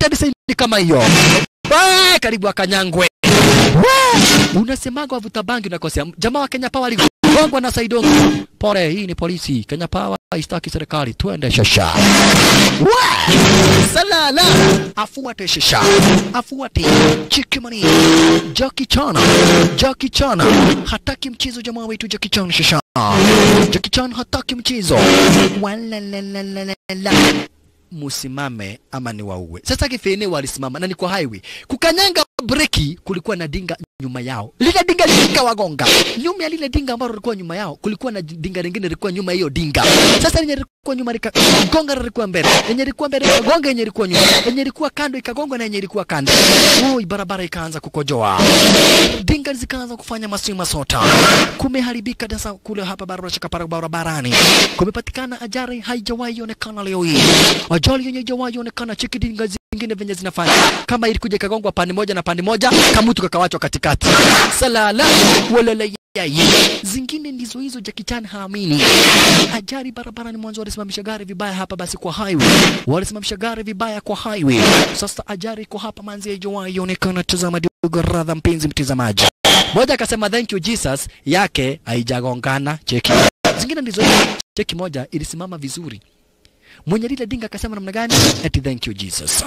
yote design kama hiyo. Wee, karibu akanyangwe. Wee, unasemaga wavuta bangi unakosea. Jamaa wa Kenya Power aligongwa na Saidongo. Pole, hii ni polisi. Kenya Power haistaki serikali. Twende shasha. Wee, salala. Afuate shasha. Afuate. Chikimani. Jackie Chan. Jackie Chan. Hataki mchezo jamaa wetu Jackie Chan shasha. Jackie Chan hataki mchezo. Walalalala musimame ama ni wauwe. Sasa kifene walisimama na ni kwa highway. Kukanyanga breki, kulikuwa na dinga nyuma yao. Lile dinga likawagonga. Nyuma ya lile dinga ambalo lilikuwa nyuma yao, kulikuwa na dinga lingine lilikuwa nyuma ya hiyo dinga. Sasa lenye lilikuwa nyuma likagonga lilikuwa mbele. Lenye lilikuwa mbele likagonga yenye ilikuwa nyuma. Yenye ilikuwa kando ikagonga na yenye ilikuwa kando. Oi, barabara ikaanza kukojoa. Dinga zikaanza kufanya masima sota. Kumeharibika sasa kule hapa barabara shaka barabarani. Kumepatikana ajali haijawahi onekana leo hii. Ajali yenye haijawahi onekana cheki dinga zingine venye zinafanya. Kama ilikuja ikagongwa pande moja na pande moja, kamutu kakawachwa katikati. Salala walala yai. Zingine ndizo hizo Jackie Chan haamini. Ajali barabarani mwanzo walisimamisha gari vibaya hapa basi kwa highway. Walisimamisha gari vibaya kwa highway. Sasa ajali iko hapa manzi haijawahi onekana. Tazama dogo radha mpenzi mtazamaji. Moja akasema thank you Jesus yake haijagongana cheki. Zingine ndizo hizo. Cheki moja ilisimama vizuri. Mwenye lile dinga akasema namna gani? Ati thank you Jesus.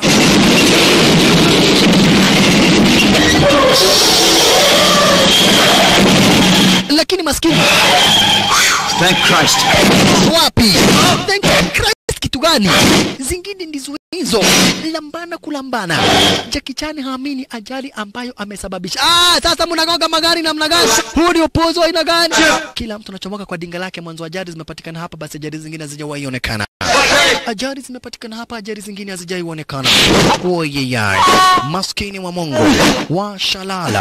Lakini maskini Thank Christ. wapi? Thank you Christ kitu gani? Zingine ndizo hizo lambana kulambana. Jackie Chan haamini ajali ambayo amesababisha. Ah, sasa mnagonga magari namna gani? Huu ni upuzi wa aina gani? Kila mtu anachomoka kwa dinga lake. Mwanzo ajali zimepatikana hapa, basi ajali zingine hazijawahi onekana. Ajali zimepatikana hapa, ajali zingine hazijawahi onekana. Oyeyai, maskini wa Mungu wa shalala.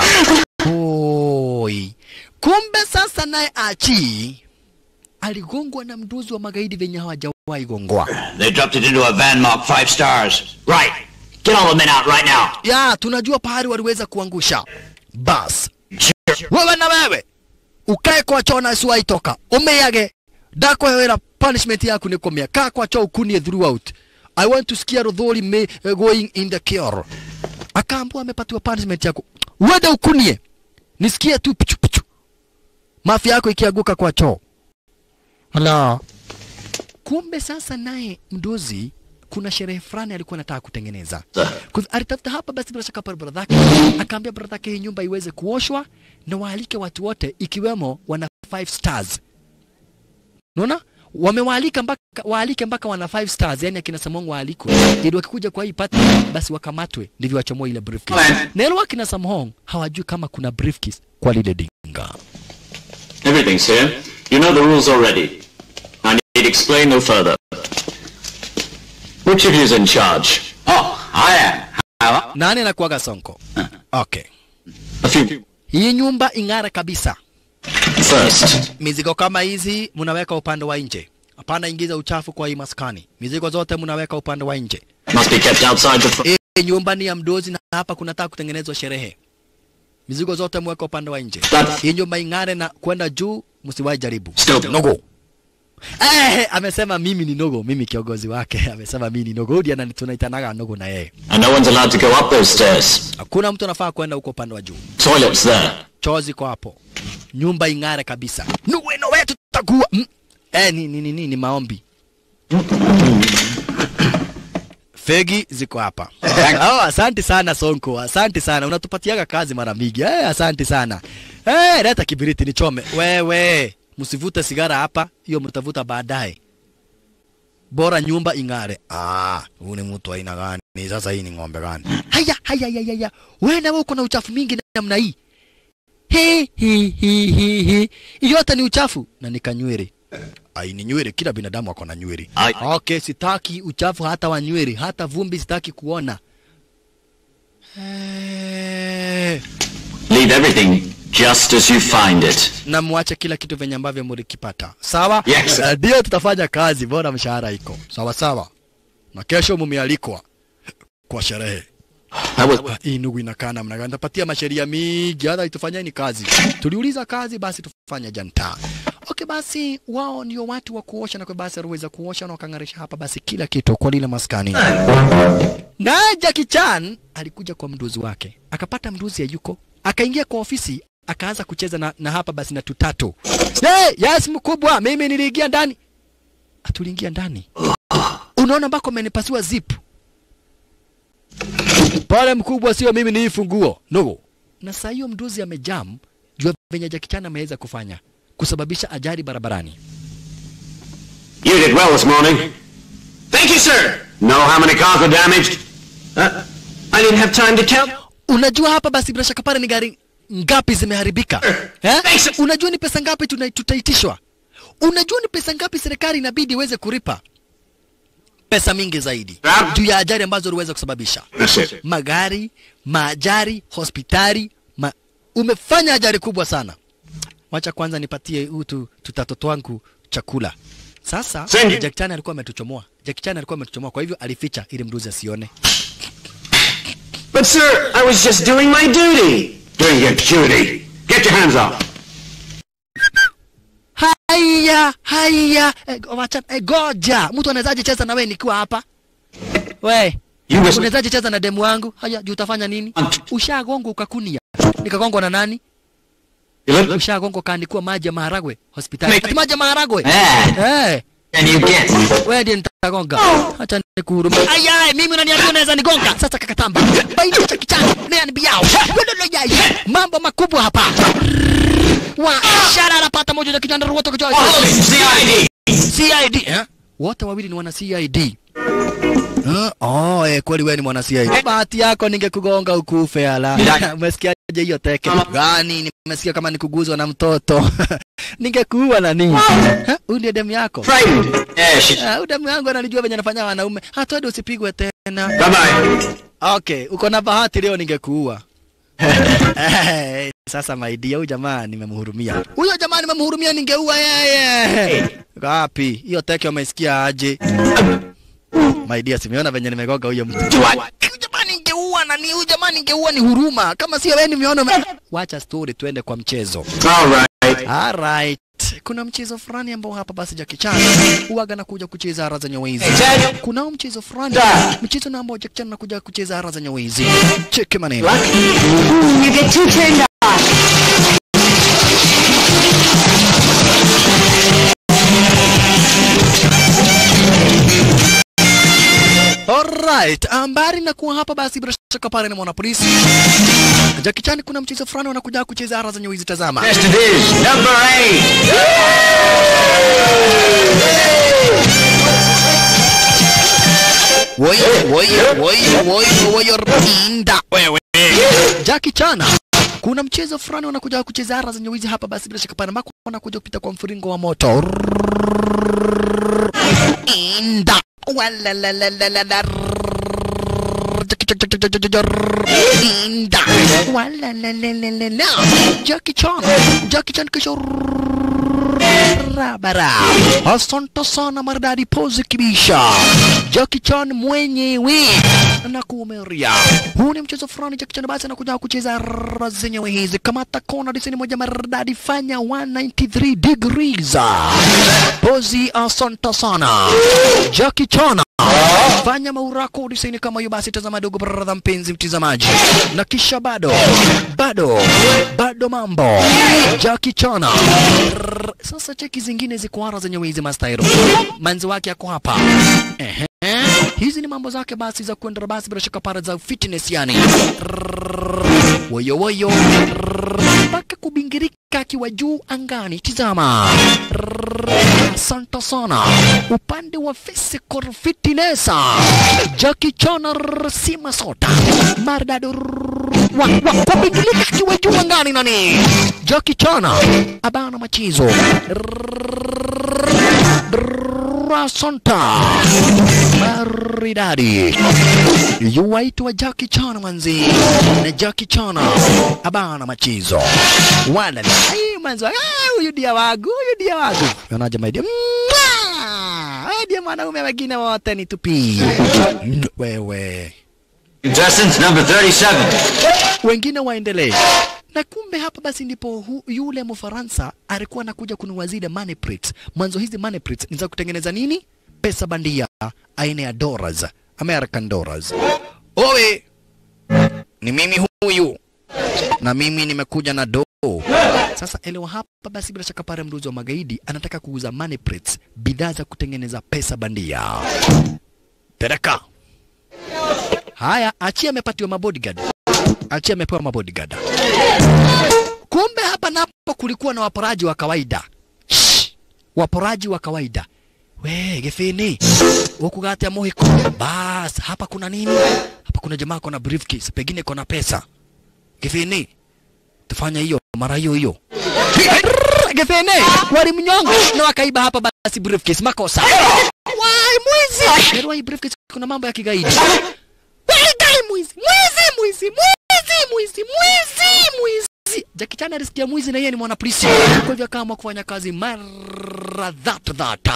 Oi, kumbe sasa naye achi aligongwa na mduzi wa magaidi venye hawajawahi gongwa. They dropped it into a van marked five stars. Right. Get all the men out right now. ya tunajua pahali waliweza kuangusha bas wewe na wewe ukae kwa choo na usiwahi toka umeyage dako wera punishment yaku ni kumia kaa kwa choo ukunie throughout i want to sikia rodhori me uh, going in the cure akaambua amepatiwa punishment yako uende ukunie nisikie tu pichu pichu mafi yako ikianguka kwa choo Ala. Kumbe sasa naye mdozi kuna sherehe fulani alikuwa anataka kutengeneza. Kwa- Alitafuta hapa basi bila shaka pale brother yake, akaambia brother yake hii nyumba iweze kuoshwa na waalike watu wote ikiwemo wana five stars. Unaona? Wamewaalika mpaka waalike mpaka wana five stars, yani akina Samong waalikwe. Ili wakikuja kwa hii party basi wakamatwe ndivyo wachomoe ile briefcase. Na ile wakina Samong hawajui kama kuna briefcase kwa lile dinga. Everything's here. You know the rules already. I need explain no further. Which of you's in charge? Oh, I am. How? Nani anakuaga Sonko? Okay. A few. Hii nyumba ing'ara kabisa. First, Mizigo kama hizi mnaweka upande wa nje. Hapana ingiza uchafu kwa hii maskani. Mizigo zote mnaweka upande wa nje. must be kept outside the front. Hii nyumba ni ya mdozi na hapa kunataka kutengenezwa sherehe. Mizigo zote mweka upande wa nje. That's- Hii nyumba ing'are na kwenda juu, msiwahi jaribu. Still Nogo. Eh, amesema mimi ni Nogo, mimi kiongozi wake. Amesema mimi ni Nogo. Hodi anani tunaitanaga Nogo na yeye. And no one's allowed to go up those stairs. Hakuna mtu anafaa kwenda huko upande wa juu. Toilets there. choo ziko hapo, nyumba ing'are kabisa. Nuweno wetu tutakuwa mm. Eh, ni, ni, ni, ni, ni maombi. Fegi ziko hapa. oh, asante sana Sonko, asante sana, unatupatiaga kazi mara mingi. Eh, asante sana. Eh, leta kibiriti nichome. Wewe msivute sigara hapa, hiyo mtavuta baadaye. Bora nyumba ing'are. Ah, huyu ni mtu aina gani? Ni sasa hii ni ng'ombe gani? Haya, haya, haya, haya. Wewe na wewe uko na uchafu mingi namna hii. He, he, he, he, he. Yote ni uchafu na ni kanywele. Ai, ni nywele, kila binadamu ako na nywele. Ai. Okay, sitaki uchafu hata wa nywele, hata vumbi sitaki kuona. Eh, Leave everything just as you find it. na muache kila kitu venye ambavyo mlikipata. Sawa? Yes, sir. Eh, Ndio tutafanya kazi, bora mshahara iko. Sawa sawa. Na kesho mumealikwa kwa sherehe. That was Ah, hii ndugu inakaa namna gani? Tapatia masheria mingi, hata itufanyeni kazi. Tuliuliza kazi, basi tufanye janta. Okay, basi wao ndio watu wa kuosha, na kwa basi aliweza kuosha na wakang'arisha hapa basi kila kitu kwa lile maskani. naye Jackie Chan alikuja kwa mduzi wake akapata mduzi hayuko akaingia kwa ofisi akaanza kucheza na, na hapa basi na tutatu hey, yes mkubwa mimi niliingia ndani atuliingia ndani unaona ambako amenipasua zip pale mkubwa sio mimi ni hii funguo no na saa hiyo mduzi amejam jua venye Jackie Chan ameweza kufanya kusababisha ajali barabarani You did well this morning. Thank you, sir. Know how many cars were damaged? Uh, I didn't have time to count. unajua hapa basi bila shaka pale ni gari ngapi zimeharibika eh? Thanks. unajua ni pesa ngapi tuna- tutaitishwa unajua ni pesa ngapi serikali inabidi iweze kulipa pesa mingi zaidi Ah. juu ya ajali ambazo uliweza kusababisha That's it. magari maajari hospitali ma... umefanya ajali kubwa sana wacha kwanza nipatie utu tutatoto wangu chakula sasa Send- Jack Chan alikuwa ametuchomoa Jack Chan alikuwa ametuchomoa kwa hivyo alificha ili mduzi asione But, sir, I was just doing my duty. Doing your duty. Get your hands up. haya haya eh, wacha eh, goja mtu anawezaje cheza na wewe nikiwa hapa we You was- unawezaje cheza na demu wangu haya juu utafanya nini ushagongwa ukakunia nikagongwa na nani You look. ushagongwa kaandikwa maji ya maharagwe hospitali Make- Ati maji ya maharagwe Ah, eh and you get. wewe ndiye nitagonga acha nikuhurumia ayai mimi unaniambia unaweza nigonga sasa kakatamba bainisha kichana nani biao yai mambo makubwa hapa wa shara anapata moja ya kijana wote kwa CID. CID eh? wote wawili ni wana CID Uh, oh, eh, kweli wewe ni mwana CID. Bahati yako ningekugonga ukufe ala. Umesikiaje hiyo teke? Gani nimesikia kama nikuguzwa na mtoto. Ningekuua na nini? Eh, Huyu ndiye demu yako. Frightened. Yeah, she... Ah, huyu demu yangu ananijua venye anafanya wanaume. Hata wewe usipigwe tena. Bye-bye. Okay, uko na bahati leo ningekuua. Eh, Sasa my dear, huyu jamaa nimemhurumia. Huyo jamaa nimemhurumia ningeua yeye. Wapi? Hiyo teke umesikia aje? My dear, simeona venye nimegoga huyo mtu. Huyu jamaa ningeua na ni huyu jamaa ningeua ni huruma. Kama sio wewe nimeona ume... Wacha story tuende kwa mchezo. All right. Alright. Kuna mchezo fulani ambao hapa basi Jackie Chan huwaga nakuja kucheza ara za nyawezi. Kuna mchezo fulani mchezo na ambao Jackie Chan anakuja kucheza ara za nyawezi. Cheki maneno. You get too turned on. Alright, ambari na kuwa hapa basi bila shaka pale na mwanapolisi. Jackie Chan kuna mchezo fulani wanakuja kucheza ara za nyawezi tazama. Yes, it is. Number eight. Woi, woi, woi, woi, woi, rinda wewe. Jackie Chan kuna mchezo fulani wanakuja kucheza ara za nyawezi hapa basi bila shaka pale ambako wanakuja kupita kwa mfuringo wa moto. Inda. Walalalalala. Inda. Walalalalala. Jackie Chan. Jackie Chan kisha barabara. Asante sana maridadi pose kibisha. Jackie Chan mwenyewe na kuumeria. Huu ni mchezo fulani Jackie Chan basi anakuja kucheza raha zenyewe hizi. Kamata kona disini moja maridadi fanya 193 degrees. Pozi asante sana. Jackie Chan fanya maurako disini kama hiyo basi tazama dogo brother mpenzi mtizamaji. Na kisha bado bado bado mambo. Jackie Chan Rrrr. Sasa cheki zingine ziko ara zenye wizi mastairo. Manzi wake yako hapa. Ehe. Hizi ni mambo zake basi za kwenda basi bila shaka para za fitness yani. Rrrr. Woyo woyo. Rrrr. Mpaka kubingirika akiwa juu angani. Tizama. Rrrr. Asante sana. Upande wa physical fitness. Jackie Chan rrrr, si masota. Maridadi rrrr. wa, wa, kubingirika akiwa juu angani nani? Jackie Chan abana machizo. Rasonta maridadi yuwaitwa Jackie Chan manzi na Jackie Chan abana machizo wala ai manzi ah, huyu dia wangu huyu dia wangu unaje my dear Mwah! Wewe dia mwanaume wengine wote ni tupi Mm, wewe Contestants, number 37. wengine waendelee. Na kumbe hapa basi ndipo hu, yule Mfaransa alikuwa anakuja kununua zile money prints. Mwanzo hizi money prints ni za kutengeneza nini? Pesa bandia aina ya dollars, American dollars. owe ni mimi huyu na mimi nimekuja na doo sasa elewa hapa basi bila shaka pale mruzi wa magaidi anataka kuuza money prints bidhaa za kutengeneza pesa bandia tereka haya achia amepatiwa mabodyguard achia amepewa mabodyguard kumbe hapa napo kulikuwa na waporaji wa kawaida Shh, waporaji wa kawaida we githini ukugate muhiko bas hapa kuna nini hapa kuna jamaa kona briefcase pengine kona pesa githini tufanya hiyo mara hiyo hiyo githini walimnyonga na wakaiba hapa basi briefcase makosa wai mwizi Pero hii briefcase kuna mambo ya kigaidi Wai, mwizi mwizi mwizi mwizi mwizi mwizi mwizi Jackie Chan alisikia mwizi na yeye ni mwanapolisi kwa hivyo akaamua kufanya kazi mara that that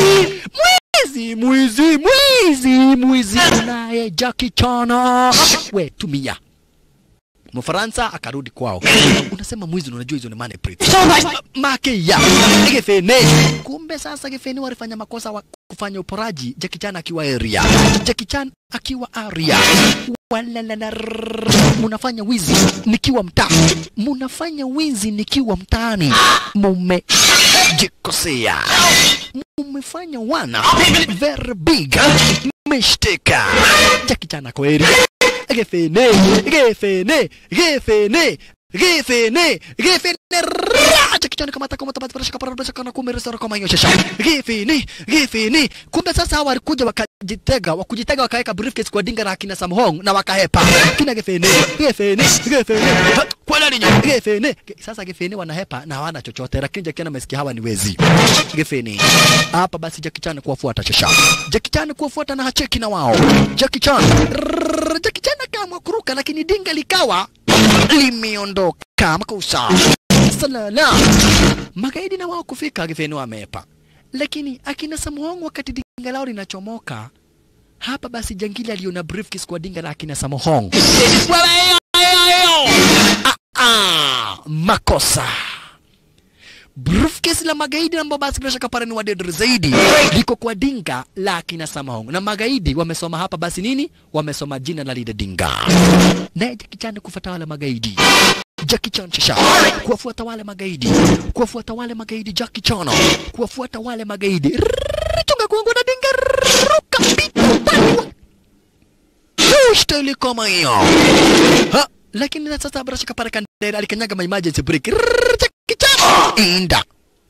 mwizi mwizi mwizi mwizi naye Jackie Chan we tumia Mfaransa akarudi kwao. Unasema mwizi na unajua hizo ni money prints. Make ya Gefene. Kumbe sasa Gefene walifanya makosa wa kufanya uporaji Jackie Chan akiwa area. Jackie Chan akiwa area. Walalala, munafanya wizi nikiwa mtaa, munafanya wizi nikiwa mtaani, mumejikosea, mumefanya wana very big mistake. Jackie Chan ako area gefene gefene gefene gefene gefene raja kichwani kama takoma tabati barasha kapara barasha kana kumbe resara kama hiyo shasha gefene gefene kumbe sasa hawa walikuja wakajitega wakujitega wakaweka briefcase kwa dinga la kina Samhong na wakahepa kina gefene gefene gefene kwa nini nyo gefene sasa gefene wanahepa na hawana chochote lakini Jackie Chan amesikia hawa ni wezi gefene hapa basi Jackie Chan kuwafuata shasha Jackie Chan kuwafuata na hacheki na wao Jackie Chan Jackie Chan akaamua kuruka lakini dinga likawa limeondoka makosa salala magaidi na wao kufika Githeni wamepa lakini akina Samuhong wakati dinga lao linachomoka hapa basi jangili aliona briefcase kwa dinga la akina Samuhong Wewe, ah, ah, makosa briefcase la magaidi ambao basi bila shaka pale ni wadedre zaidi liko kwa dinga la akina Samahong na magaidi wamesoma hapa basi nini wamesoma jina la lile dinga naye Jackie Chan kufuata wale magaidi Jackie Chan shasha kuwafuata wale magaidi kuwafuata wale magaidi Jackie Chan kuwafuata wale magaidi Rrrr, chunga kuangu na dinga Rrrr, ruka pitu paliwa Staili kama hiyo ha lakini na sasa bila shaka pale kandera alikanyaga ma emergency break Rrrr, Jackie Chan inda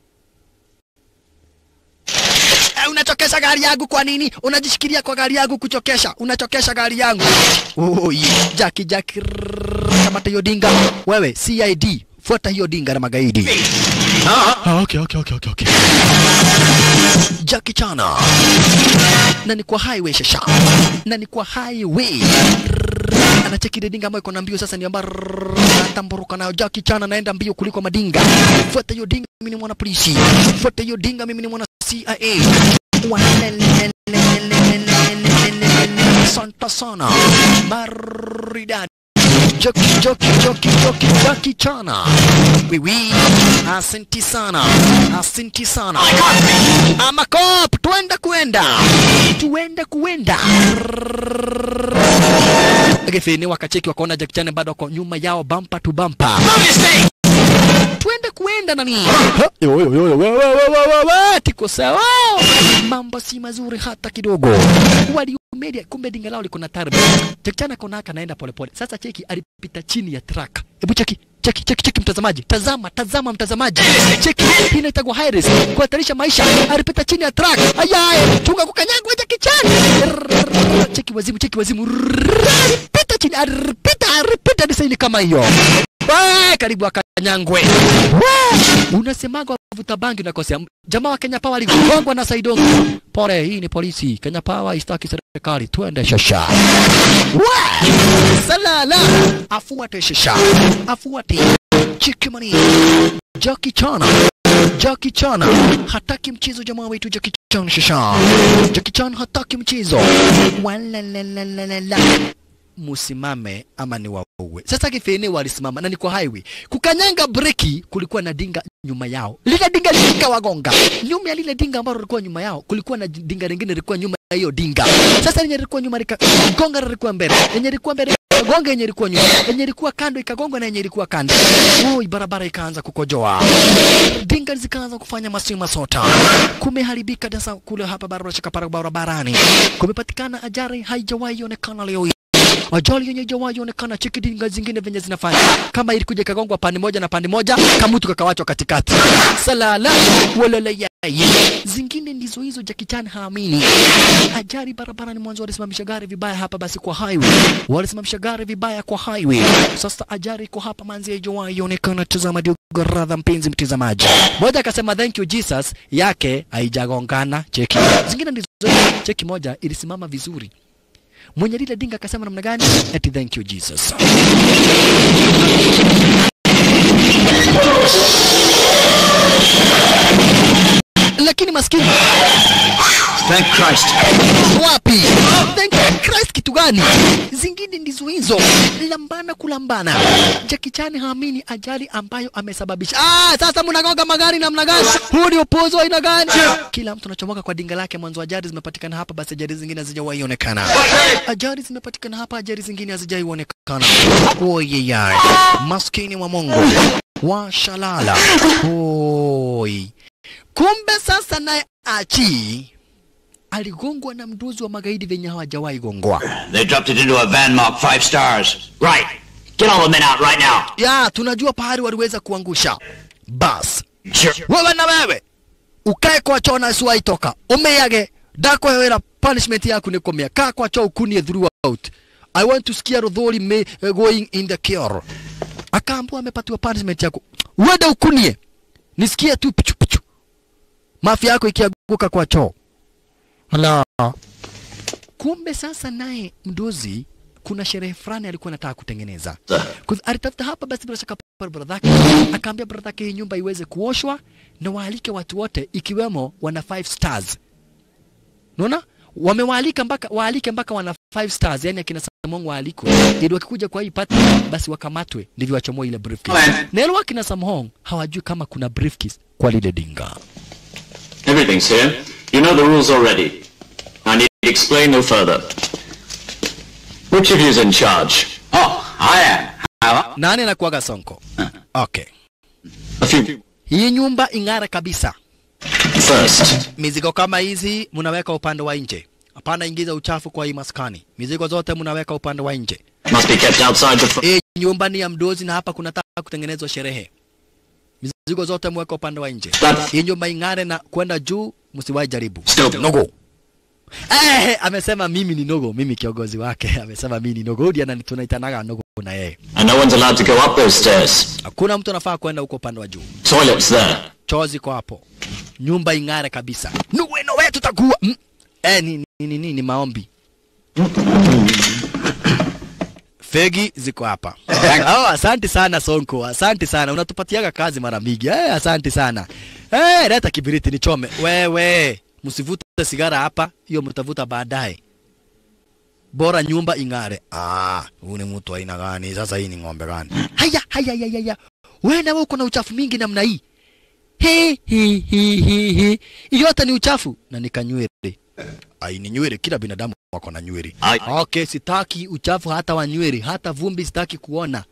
Eh, unachokesha gari yangu kwa nini? Unajishikilia kwa gari yangu kuchokesha, unachokesha gari yangu. Oh, yeah. Jackie Jackie rrrr, kamata hiyo dinga. Wewe CID, fuata hiyo dinga na magaidi. Ah, okay, okay, okay, okay, okay. Jackie Chan. Na ni kwa highway shasha. Na ni kwa highway. Rrrr, Anacheki ile dinga ambayo iko na mbio sasa ni ambayo atamburuka nayo Jackie Chan anaenda mbio kuliko madinga. Fuata hiyo dinga, mimi ni mwana polisi. Fuata hiyo dinga, mimi ni mwana CIA. Santa sana maridadi Joki, joki, joki, joki, joki chana wiwi asanti sana asanti sana amakop twenda kuenda tuende kuenda Gefeni wakacheki wakaona Jackie Chan bado wako nyuma yao bampa tu bampa twende kuenda nani Ha, yo, yo, yo, yo, we, we, we, we, we, we, tiko sawa mambo si mazuri hata kidogo waliumedia kumbe dinga lao liko na tarbi Jackie Chan akaona haka anaenda polepole sasa cheki alipita chini ya truck hebu cheki cheki cheki cheki mtazamaji tazama tazama mtazamaji cheki hii inaitwa high risk kuhatarisha maisha alipita chini ya truck ayaye chunga kukanyagwa Jackie Chan Rrrr, cheki wazimu cheki wazimu Rrrr, alipita chini alipita alipita desaini kama hiyo Wee, karibu akanyangwe. Wee, Unasemaga wavuta bangi unakosea. Jamaa wa Kenya Power aligongwa na Saidongo. Pole, hii ni polisi. Kenya Power istaki serikali. Twende shasha. Wee, Salala. Afuate shasha. Afuate. Chikimani. Jackie Chan. Jackie Chan hataki mchezo jamaa wetu Jackie Chan shasha. Jackie Chan hataki mchezo. Walalalala. musimame ama ni wauwe. Sasa kifini walisimama na ni kwa highway. Kukanyanga breki, kulikuwa na dinga nyuma yao. Lile dinga likawagonga. Nyuma ya lile dinga ambalo lilikuwa nyuma yao, kulikuwa na dinga lingine lilikuwa nyuma ya hiyo dinga. Sasa lenye lilikuwa nyuma likagonga lilikuwa mbele. Lenye lilikuwa mbele ikagonga yenye ilikuwa nyuma. Yenye ilikuwa kando ikagonga na yenye ilikuwa kando. Oi, barabara ikaanza kukojoa. Dinga zikaanza kufanya masima sota. Kumeharibika sasa kule hapa barabara shika barabarani. Kumepatikana ajali haijawahi onekana leo hii. Ajali yenye haijawahi onekana, cheki dinga zingine venye zinafanya. Kama ilikuja ikagongwa pande moja na pande moja, kamutu kakawachwa katikati. Salala walala yai. Zingine ndizo hizo Jackie Chan haamini. Ajali barabarani mwanzo walisimamisha gari vibaya hapa basi kwa highway. Walisimamisha gari vibaya kwa highway. Sasa ajali iko hapa manzi haijawahi onekana. Tazama ndio radha mpenzi mtazamaji. Moja akasema thank you Jesus yake haijagongana. Cheki. Zingine ndizo hizo. Cheki moja ilisimama vizuri. Mwenye lile dinga akasema namna gani? Eti thank you Jesus. Lakini maskini Thank Christ. wapi? Thank you Christ kitu gani? Zingine ndizo hizo, lambana kulambana. Jackie Chan haamini ajali ambayo amesababisha. Ah, sasa mnagonga magari namna gani? Huu ni upuuzi wa aina gani? Kila mtu anachomoka kwa dinga lake. Mwanzo ajali zimepatikana hapa, basi ajali zingine hazijawahi onekana. Ajali zimepatikana hapa, ajali zingine hazijawahi onekana. Oyeyai, maskini wa Mungu wa shalala. Oi, kumbe sasa naye Achi aligongwa na mduzi wa magaidi venye hawajawahi gongwa. They dropped it into a van marked five stars. Right. Get all the men out right now. Ya, tunajua pahali waliweza kuangusha. Bas, Sure. wewe na wewe ukae kwa choo na usiwahi toka, umeyage dako wera punishment yako ni komea. Kaa kwa choo ukunie throughout. I want to sikia Rodhori me uh, going in the cure. Akaambiwa amepatiwa punishment yako, uende ukunie, nisikie tu pichu pichu, mafia yako ikianguka kwa choo. Hala. Kumbe sasa naye mdozi kuna sherehe fulani alikuwa anataka kutengeneza. Kuz- Alitafuta hapa basi bila shaka pale brother yake akaambia brother yake hii nyumba iweze kuoshwa na waalike watu wote ikiwemo wana five stars. Unaona? Wamewaalika mpaka waalike mpaka wana five stars, yani akina Samong waalikwe ili wakikuja kwa hii party basi wakamatwe ndivyo wachomoe ile briefcase. Na ile wakina Samhong hawajui kama kuna briefcase kwa lile dinga. Everything's here. You know the rules already. I need to explain no further. Which of you's in charge? Oh, I am. How? Nani anakuaga Sonko? Okay. A few. Hii nyumba ing'ara kabisa. First, Mizigo kama hizi mnaweka upande wa nje. Hapana ingiza uchafu kwa hii maskani. Mizigo zote mnaweka upande wa nje. must be kept outside the front. Hii nyumba ni ya mdozi na hapa kunataka kutengenezwa sherehe. Mizigo zote mweka upande wa nje. Hii nyumba ing'are na kwenda juu, msiwahi jaribu. Stop. Nogo. Eh, amesema mimi ni Nogo, mimi kiongozi wake. Amesema mimi ni Nogo. Hudi anani tunaitanaga Nogo na yeye. And no one's allowed to go up those stairs. Hakuna mtu anafaa kwenda huko upande wa juu. Toilets there. choo ziko hapo, nyumba ing'are kabisa. Nuweno wewe tutakuwa mm. Eh, ni, ni, ni, ni, ni maombi. Fegi ziko hapa. oh, asante sana Sonko, asante sana, unatupatiaga kazi mara mingi. Eh, asante sana. Eh, leta kibiriti nichome. Wewe msivute sigara hapa, hiyo mtavuta baadaye. Bora nyumba ing'are. Ah, huyu ni mtu aina gani? Sasa hii ni ng'ombe gani? Haya, haya, haya, haya. Wewe na wewe uko na uchafu mingi namna hii. He, he, he, he, he. Yote ni uchafu na nikanywele. Ai, ni nywele, kila binadamu wako na nywele. Ai. Okay, sitaki uchafu hata wa nywele, hata vumbi sitaki kuona.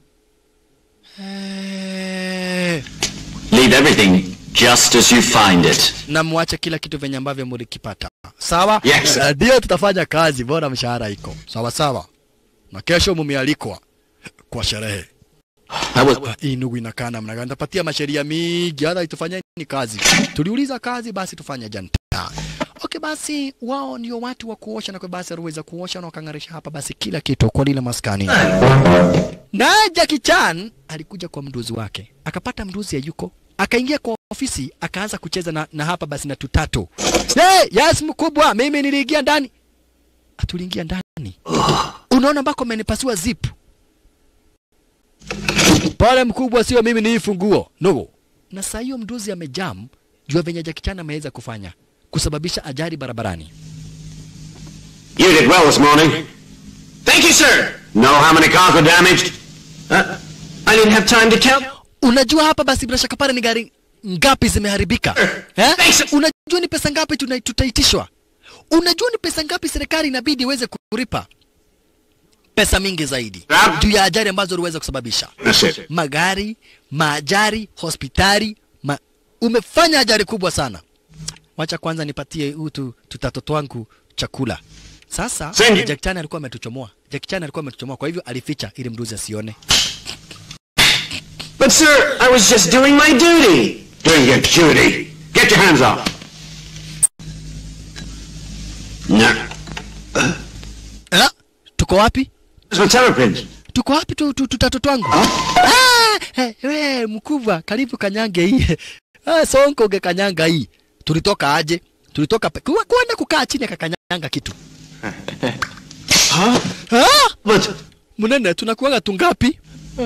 Eh, Leave everything just as you find it. na muache kila kitu venye ambavyo mulikipata. Sawa? Yes. Eh, Ndio tutafanya kazi, bora mshahara iko. Sawa sawa. Na kesho mumealikwa kwa sherehe. That was Ah, hii ndugu inakaa namna gani? Tapatia masheria mingi, hata itufanyeni kazi. Tuliuliza kazi, basi tufanye janta. Okay, basi wao ndio watu wa kuosha, na kwa basi aliweza kuosha na wakang'arisha hapa basi kila kitu kwa lile maskani. Naye Jackie Chan alikuja kwa mduzi wake, akapata mduzi hayuko, akaingia kwa ofisi, akaanza kucheza na, na hapa basi na tutatu. Hey, yes mkubwa, mimi niliingia ndani. Atuliingia ndani. Unaona ambako amenipasua zip pale mkubwa, sio mimi, ni hii funguo no. Na saa hiyo mduzi amejam jua venye Jackie Chan ameweza kufanya kusababisha ajali barabarani. You did well this morning. Thank you, sir. Know how many cars were damaged? Uh, I didn't have time to count. Unajua hapa basi bila shaka pale ni gari ngapi zimeharibika eh? Thanks. Unajua ni pesa ngapi tuna- tutaitishwa? Unajua ni pesa ngapi serikali inabidi iweze kulipa? Pesa mingi zaidi Naam. juu ya ajali ambazo uliweza kusababisha. That's it. magari, maajari, hospitali, ma... umefanya ajali kubwa sana. Wacha kwanza nipatie utu tutatoto twangu chakula. Sasa Send it. Jack Chan alikuwa ametuchomoa. Jack Chan alikuwa ametuchomoa, kwa hivyo alificha ili mduzi asione. But, sir, I was just doing my duty. Doing your duty. Get your hands up. No. Eh? Tuko wapi? Those were terrapins. Tuko wapi tu, tu, tutatoto twangu? Ah, eh, we mkubwa, karibu kanyange hii. Ah, sonko ungekanyanga hii. Tulitoka aje? Tulitoka pe... Kuwa- kwenda kukaa chini akakanyanga kitu. Huh? Ah! But, Munene, tunakuwaga tungapi?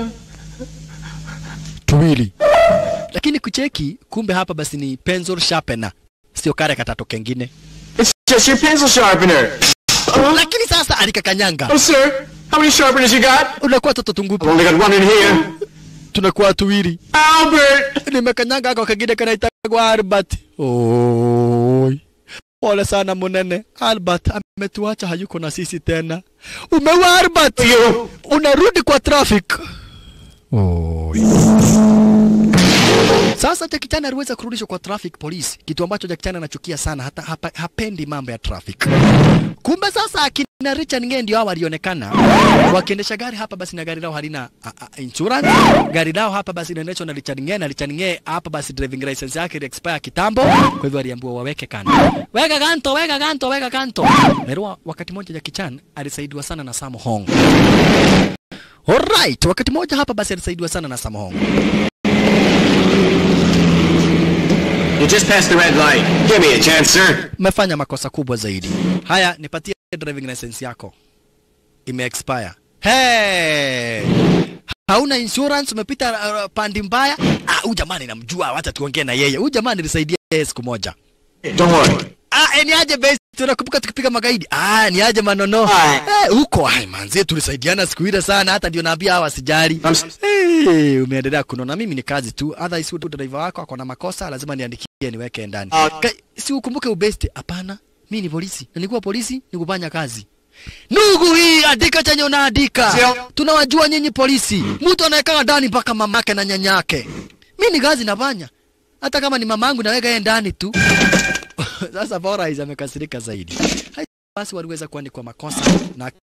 Tuwili. Lakini kucheki, kumbe hapa basi ni pencil sharpener, sio kare katato kengine. it's just your pencil sharpener. Lakini sasa alikakanyanga. Oh, sir, how many sharpeners you got? Unakuwa toto tungupi? I've only got one in here. Tunakuwa tuwili. Albert! Nimekanyanga ako kengine kanaitagwa Albert. Oi. Pole sana Munene. Albert ametuacha hayuko na sisi tena. Umeua Albert. You. Unarudi kwa traffic. Oi. Sasa Jackie Chan aliweza kurudishwa kwa traffic police, kitu ambacho Jackie Chan anachukia sana, hata hapa, hapendi mambo ya traffic. Kumbe sasa akina Richard Ng'e ndio hao walionekana wakiendesha gari hapa, basi na gari lao halina a, a, insurance. Gari lao hapa basi inaendeshwa na Richard Ng'e, na Richard Ng'e hapa basi driving license yake ili expire kitambo, kwa hivyo aliambiwa waweke kando, weka kanto, weka kanto, weka kanto. Merua, wakati mmoja Jackie Chan alisaidiwa sana na Sam Hong. Alright, wakati mmoja hapa basi alisaidiwa sana na Sam Hong. You just passed the red light. Give me a chance, sir. umefanya makosa kubwa zaidi. Haya, nipatie driving license yako, ime expire. Hey! Hauna insurance, umepita uh, pandi mbaya. Ah, huyu jamani namjua, wacha tuongee na yeye. Huyu jamani nilisaidia yeye siku moja. Don't worry. Ah, eh, ni aje base, tunakumbuka tukipiga magaidi. Ah, ni aje manono. Aye. Eh, huko ai manzi tulisaidiana siku ile sana hata ndio naambia hawa sijali. I'm s- Hey, umeendelea kunona. Mimi ni kazi tu. Otherwise huyu driver wako ako na makosa, lazima niandikie niweke ndani. Ka, si ukumbuke ubeste. Hapana, mimi ni polisi. Na nikuwa polisi ni kufanya kazi. Ndugu hii andika chenye unaandika. Sio. Tunawajua nyinyi polisi. Mtu anaweka ndani mpaka mamake na nyanyake. Mimi ni kazi nafanya. Hata kama ni mamangu naweka yeye ndani tu. Sasa Borais amekasirika zaidi. Hai, Basi waliweza kuandikwa makosa na